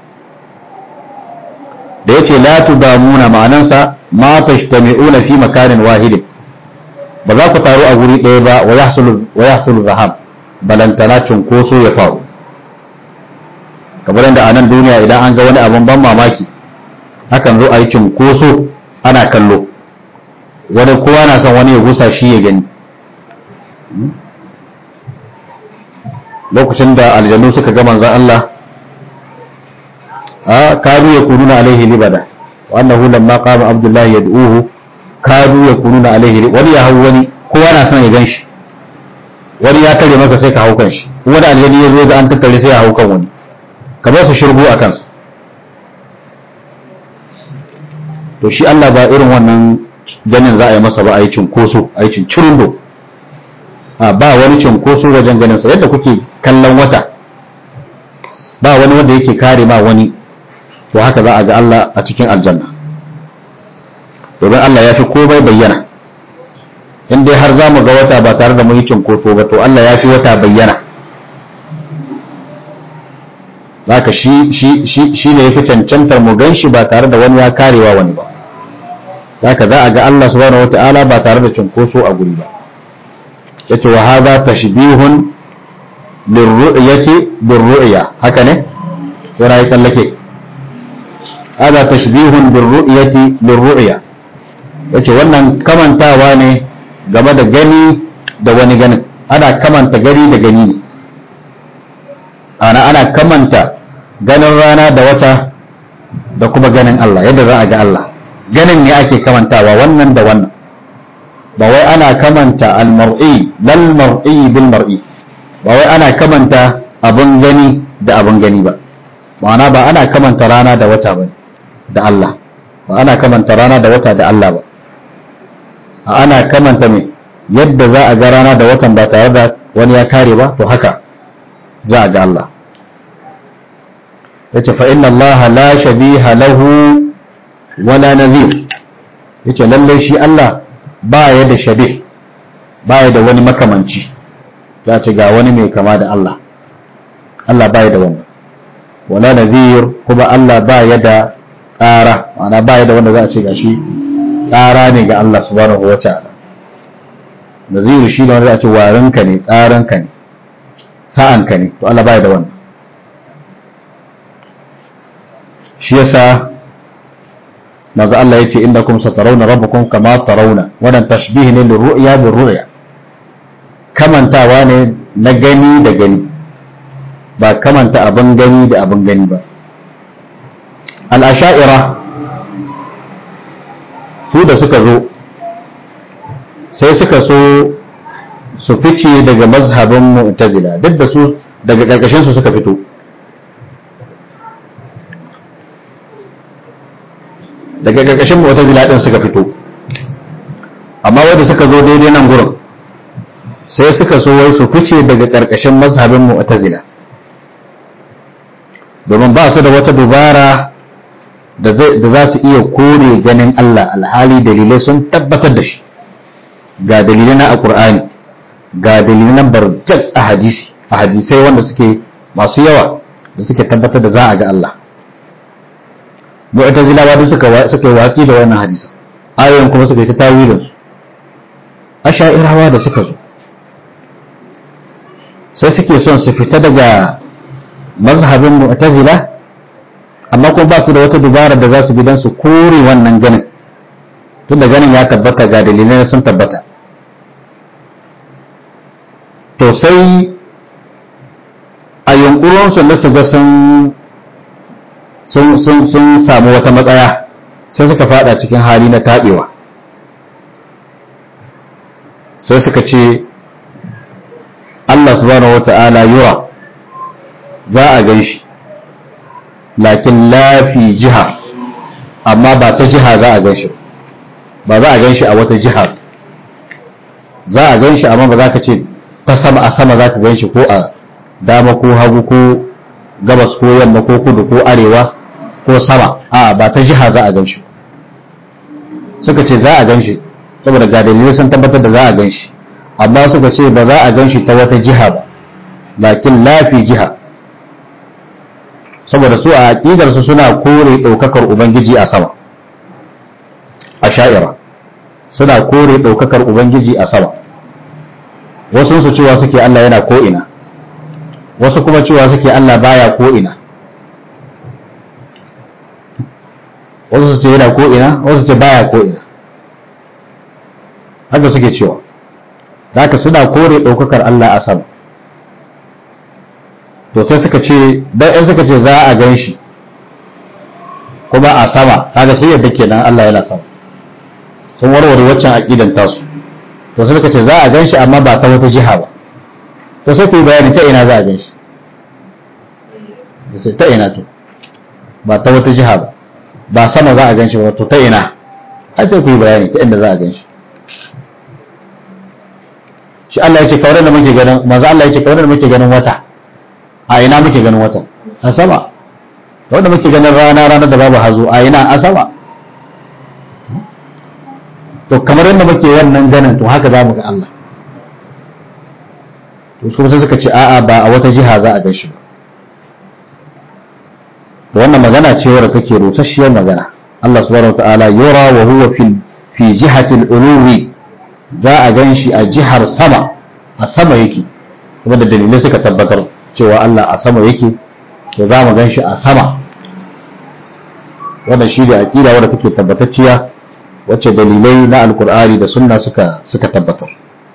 da yace la tudamuna ma'anansa ma tashtami'una fi makanin wahidin ba za ku taru a guri ɗaya ba wa yahsulu wa yahsulu zahab balantana cunkoso ya faru kamar yadda a nan duniya idan an ga wani abin ban mamaki hakan zo a yi cunkoso ana kallo wani kowa na son wani ya gusa shi ya gani lokacin da aljanu suka ga manzan Allah a kadu ya kununa alaihi libada wa annahu lamma qama abdullahi yad'uhu kadu ya kununa alaihi wani ya hau wani kowa na son ya gan shi wani ya tare maka sai ka hau kan shi wani aljani ya zo ga an tattare sai ya hau kan wani ka ba su shirgo a kansa to shi Allah ba irin wannan ganin za a yi masa ba a yi cinkoso a yi cincirindo a ba wani cinkoso wajen ganinsa yadda kuke kallon wata ba wani wanda yake kare ma wani to haka za a ga Allah a cikin aljanna domin Allah ya fi komai bayyana in dai har za mu ga wata ba tare da mu yi cinkoso ba to Allah ya fi wata bayyana zaka shi shi shi shi ne yafi cancantar mu ganshi ba tare da wani ya karewa wani ba zaka za a ga Allah subhanahu wataala ba tare da cunkoso a guri ba yace wa hadha tashbihun lirru'yati birru'ya haka ne yana yi tsallake hadha tashbihun birru'yati lirru'ya yace wannan kamantawa ne game da gani da wani ganin ana kamanta gani da gani ne ana ana kamanta ganin rana da wata da kuma ganin Allah yadda za a ga Allah ganin ne ake kamantawa wannan da wannan ba wai ana kamanta al-mar'i lal mar'i bil mar'i ba wai ana kamanta abun gani da abun gani ba ma'ana ba ana kamanta rana da wata ba da Allah ba ana kamanta rana da wata da Allah ba ana kamanta me yadda za a ga rana da watan ba tare da wani ya kare ba to haka za a ga Allah yace fa inna Allah la shabiha lahu wala nadhir yace lalle shi Allah ba ya da shabih ba ya da wani makamanci ya ce ga wani mai kama da Allah Allah ba ya da wannan wala nadhir kuma Allah ba ya da tsara ma'ana ba ya da wanda za a ce gashi tsara ne ga Allah subhanahu wa ta'ala nadhir shi ne wanda za a ce warinka ne tsaranka ne sa'anka ne to Allah ba ya da wannan shi yasa maza Allah ya ce inda kuma satarawna rabbakum kama tarawna wannan tashbih ne da ru'ya bin ru'ya kamantawa ne na gani da gani ba kamanta abin gani da abin gani ba al'asha'ira su da suka zo sai suka so su fice daga mazhabin mu'tazila duk da su daga ƙarƙashin su suka fito daga ƙarƙashin mu'tazila din suka fito amma wanda suka zo daidai nan gurin sai suka so wai su fice daga ƙarƙashin mazhabin mu'tazila domin ba su da wata dubara da za su iya kore ganin Allah alhali dalilai sun tabbatar da shi ga dalilai na alqur'ani ga dalilai na barjat a hadisi a hadisai wanda suke masu yawa da suke tabbatar da za a ga Allah mu'tazilawa duk suka suka watsi da wannan hadisi ayoyin kuma suka yi ta tawilin su asha'irawa da suka zo sai suke son su fita daga mazhabin mu'tazila amma kuma ba su da wata dubara da za su bi don su kore wannan ganin tun da ganin ya tabbata ga dalilai sun tabbata to sai a yunkurinsu na su ga sun sun samu wata matsaya sai suka fada cikin hali na taɓewa sai suka ce Allah subhanahu wa ta'ala yura za a gan shi lakin lafi jiha amma ba ta jiha za a gan shi ba za a gan shi a wata jiha za a gan shi amma ba za ka ce ta sama a sama za ka gan shi ko a dama ko hagu ko gabas ko yamma ko kudu ko arewa ko sama a ba ta jiha za a gan shi suka ce za a gan shi saboda ga dalilai sun tabbatar da za a gan shi amma suka ce ba za a gan shi ta wata jiha ba lakin lafi jiha saboda su a aƙidarsu suna kore ɗaukakar ubangiji a sama a sha'ira suna kore ɗaukakar ubangiji a sama wasu su cewa suke Allah yana ko'ina wasu kuma cewa suke Allah baya ko'ina wasu su ce yana ko'ina wasu su ce baya ko'ina haka suke cewa haka suna kore ɗaukakar Allah a sama to sai suka ce dan in suka ce za a gan shi kuma a sama kaga sai yadda kenan Allah yana sama sun warware waccan aqidan tasu to sai suka ce za a gan shi amma ba ta wata jiha ba to sai ku yi bayani ta ina za a gan shi sai ta ina to ba ta wata jiha ba ba sama za a gan shi ba to ta ina ai sai ku yi bayani ta inda za a gan shi shi Allah ya ce kawai da muke ganin manzo Allah ya ce kawai da muke ganin wata a ina muke ganin wata a sama wanda muke ganin rana ranar da babu hazo a ina a sama to kamar yadda muke wannan ganin to haka za mu ga Allah to su sai suka ce a'a ba a wata jiha za a gan shi ba wannan magana ce wadda take rusasshiyar magana Allah subhanahu wa ta'ala yura wa huwa fi fi jihati al-uluwi za a gan shi a jihar sama a sama yake kuma da dalilai suka tabbatar cewa Allah a sama yake to za mu gan shi a sama wannan shi da aƙida wadda take tabbatacciya wacce dalilai na alkur'ani da sunna suka suka tabbatar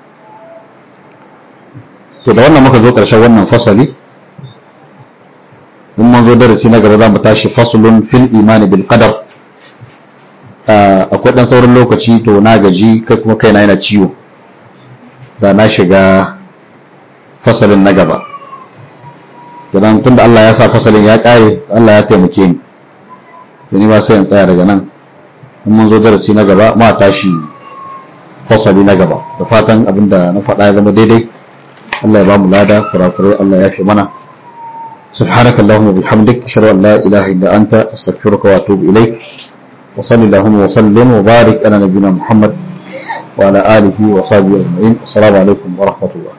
to da wannan muka zo ƙarshen wannan fasali in mun zo darasi na gaba za mu tashi fasulun fil imani bil qadar akwai dan sauran lokaci to na gaji kai kuma kaina yana ciwo da na shiga fasalin na gaba idan tun da Allah ya sa fasalin ya ƙare Allah ya taimake ni ni ba sai in tsaya daga nan in mun zo darasi na gaba ma tashi fasali na gaba da fatan abinda na faɗa ya zama daidai Allah ya ba mu lada kurakurai Allah ya fi mana سبحانك اللهم وبحمدك أشهد أن لا إله إلا أنت أستغفرك وأتوب إليك وصلى اللهم وسلم وبارك على نبينا محمد وعلى آله وصحبه أجمعين السلام عليكم ورحمة الله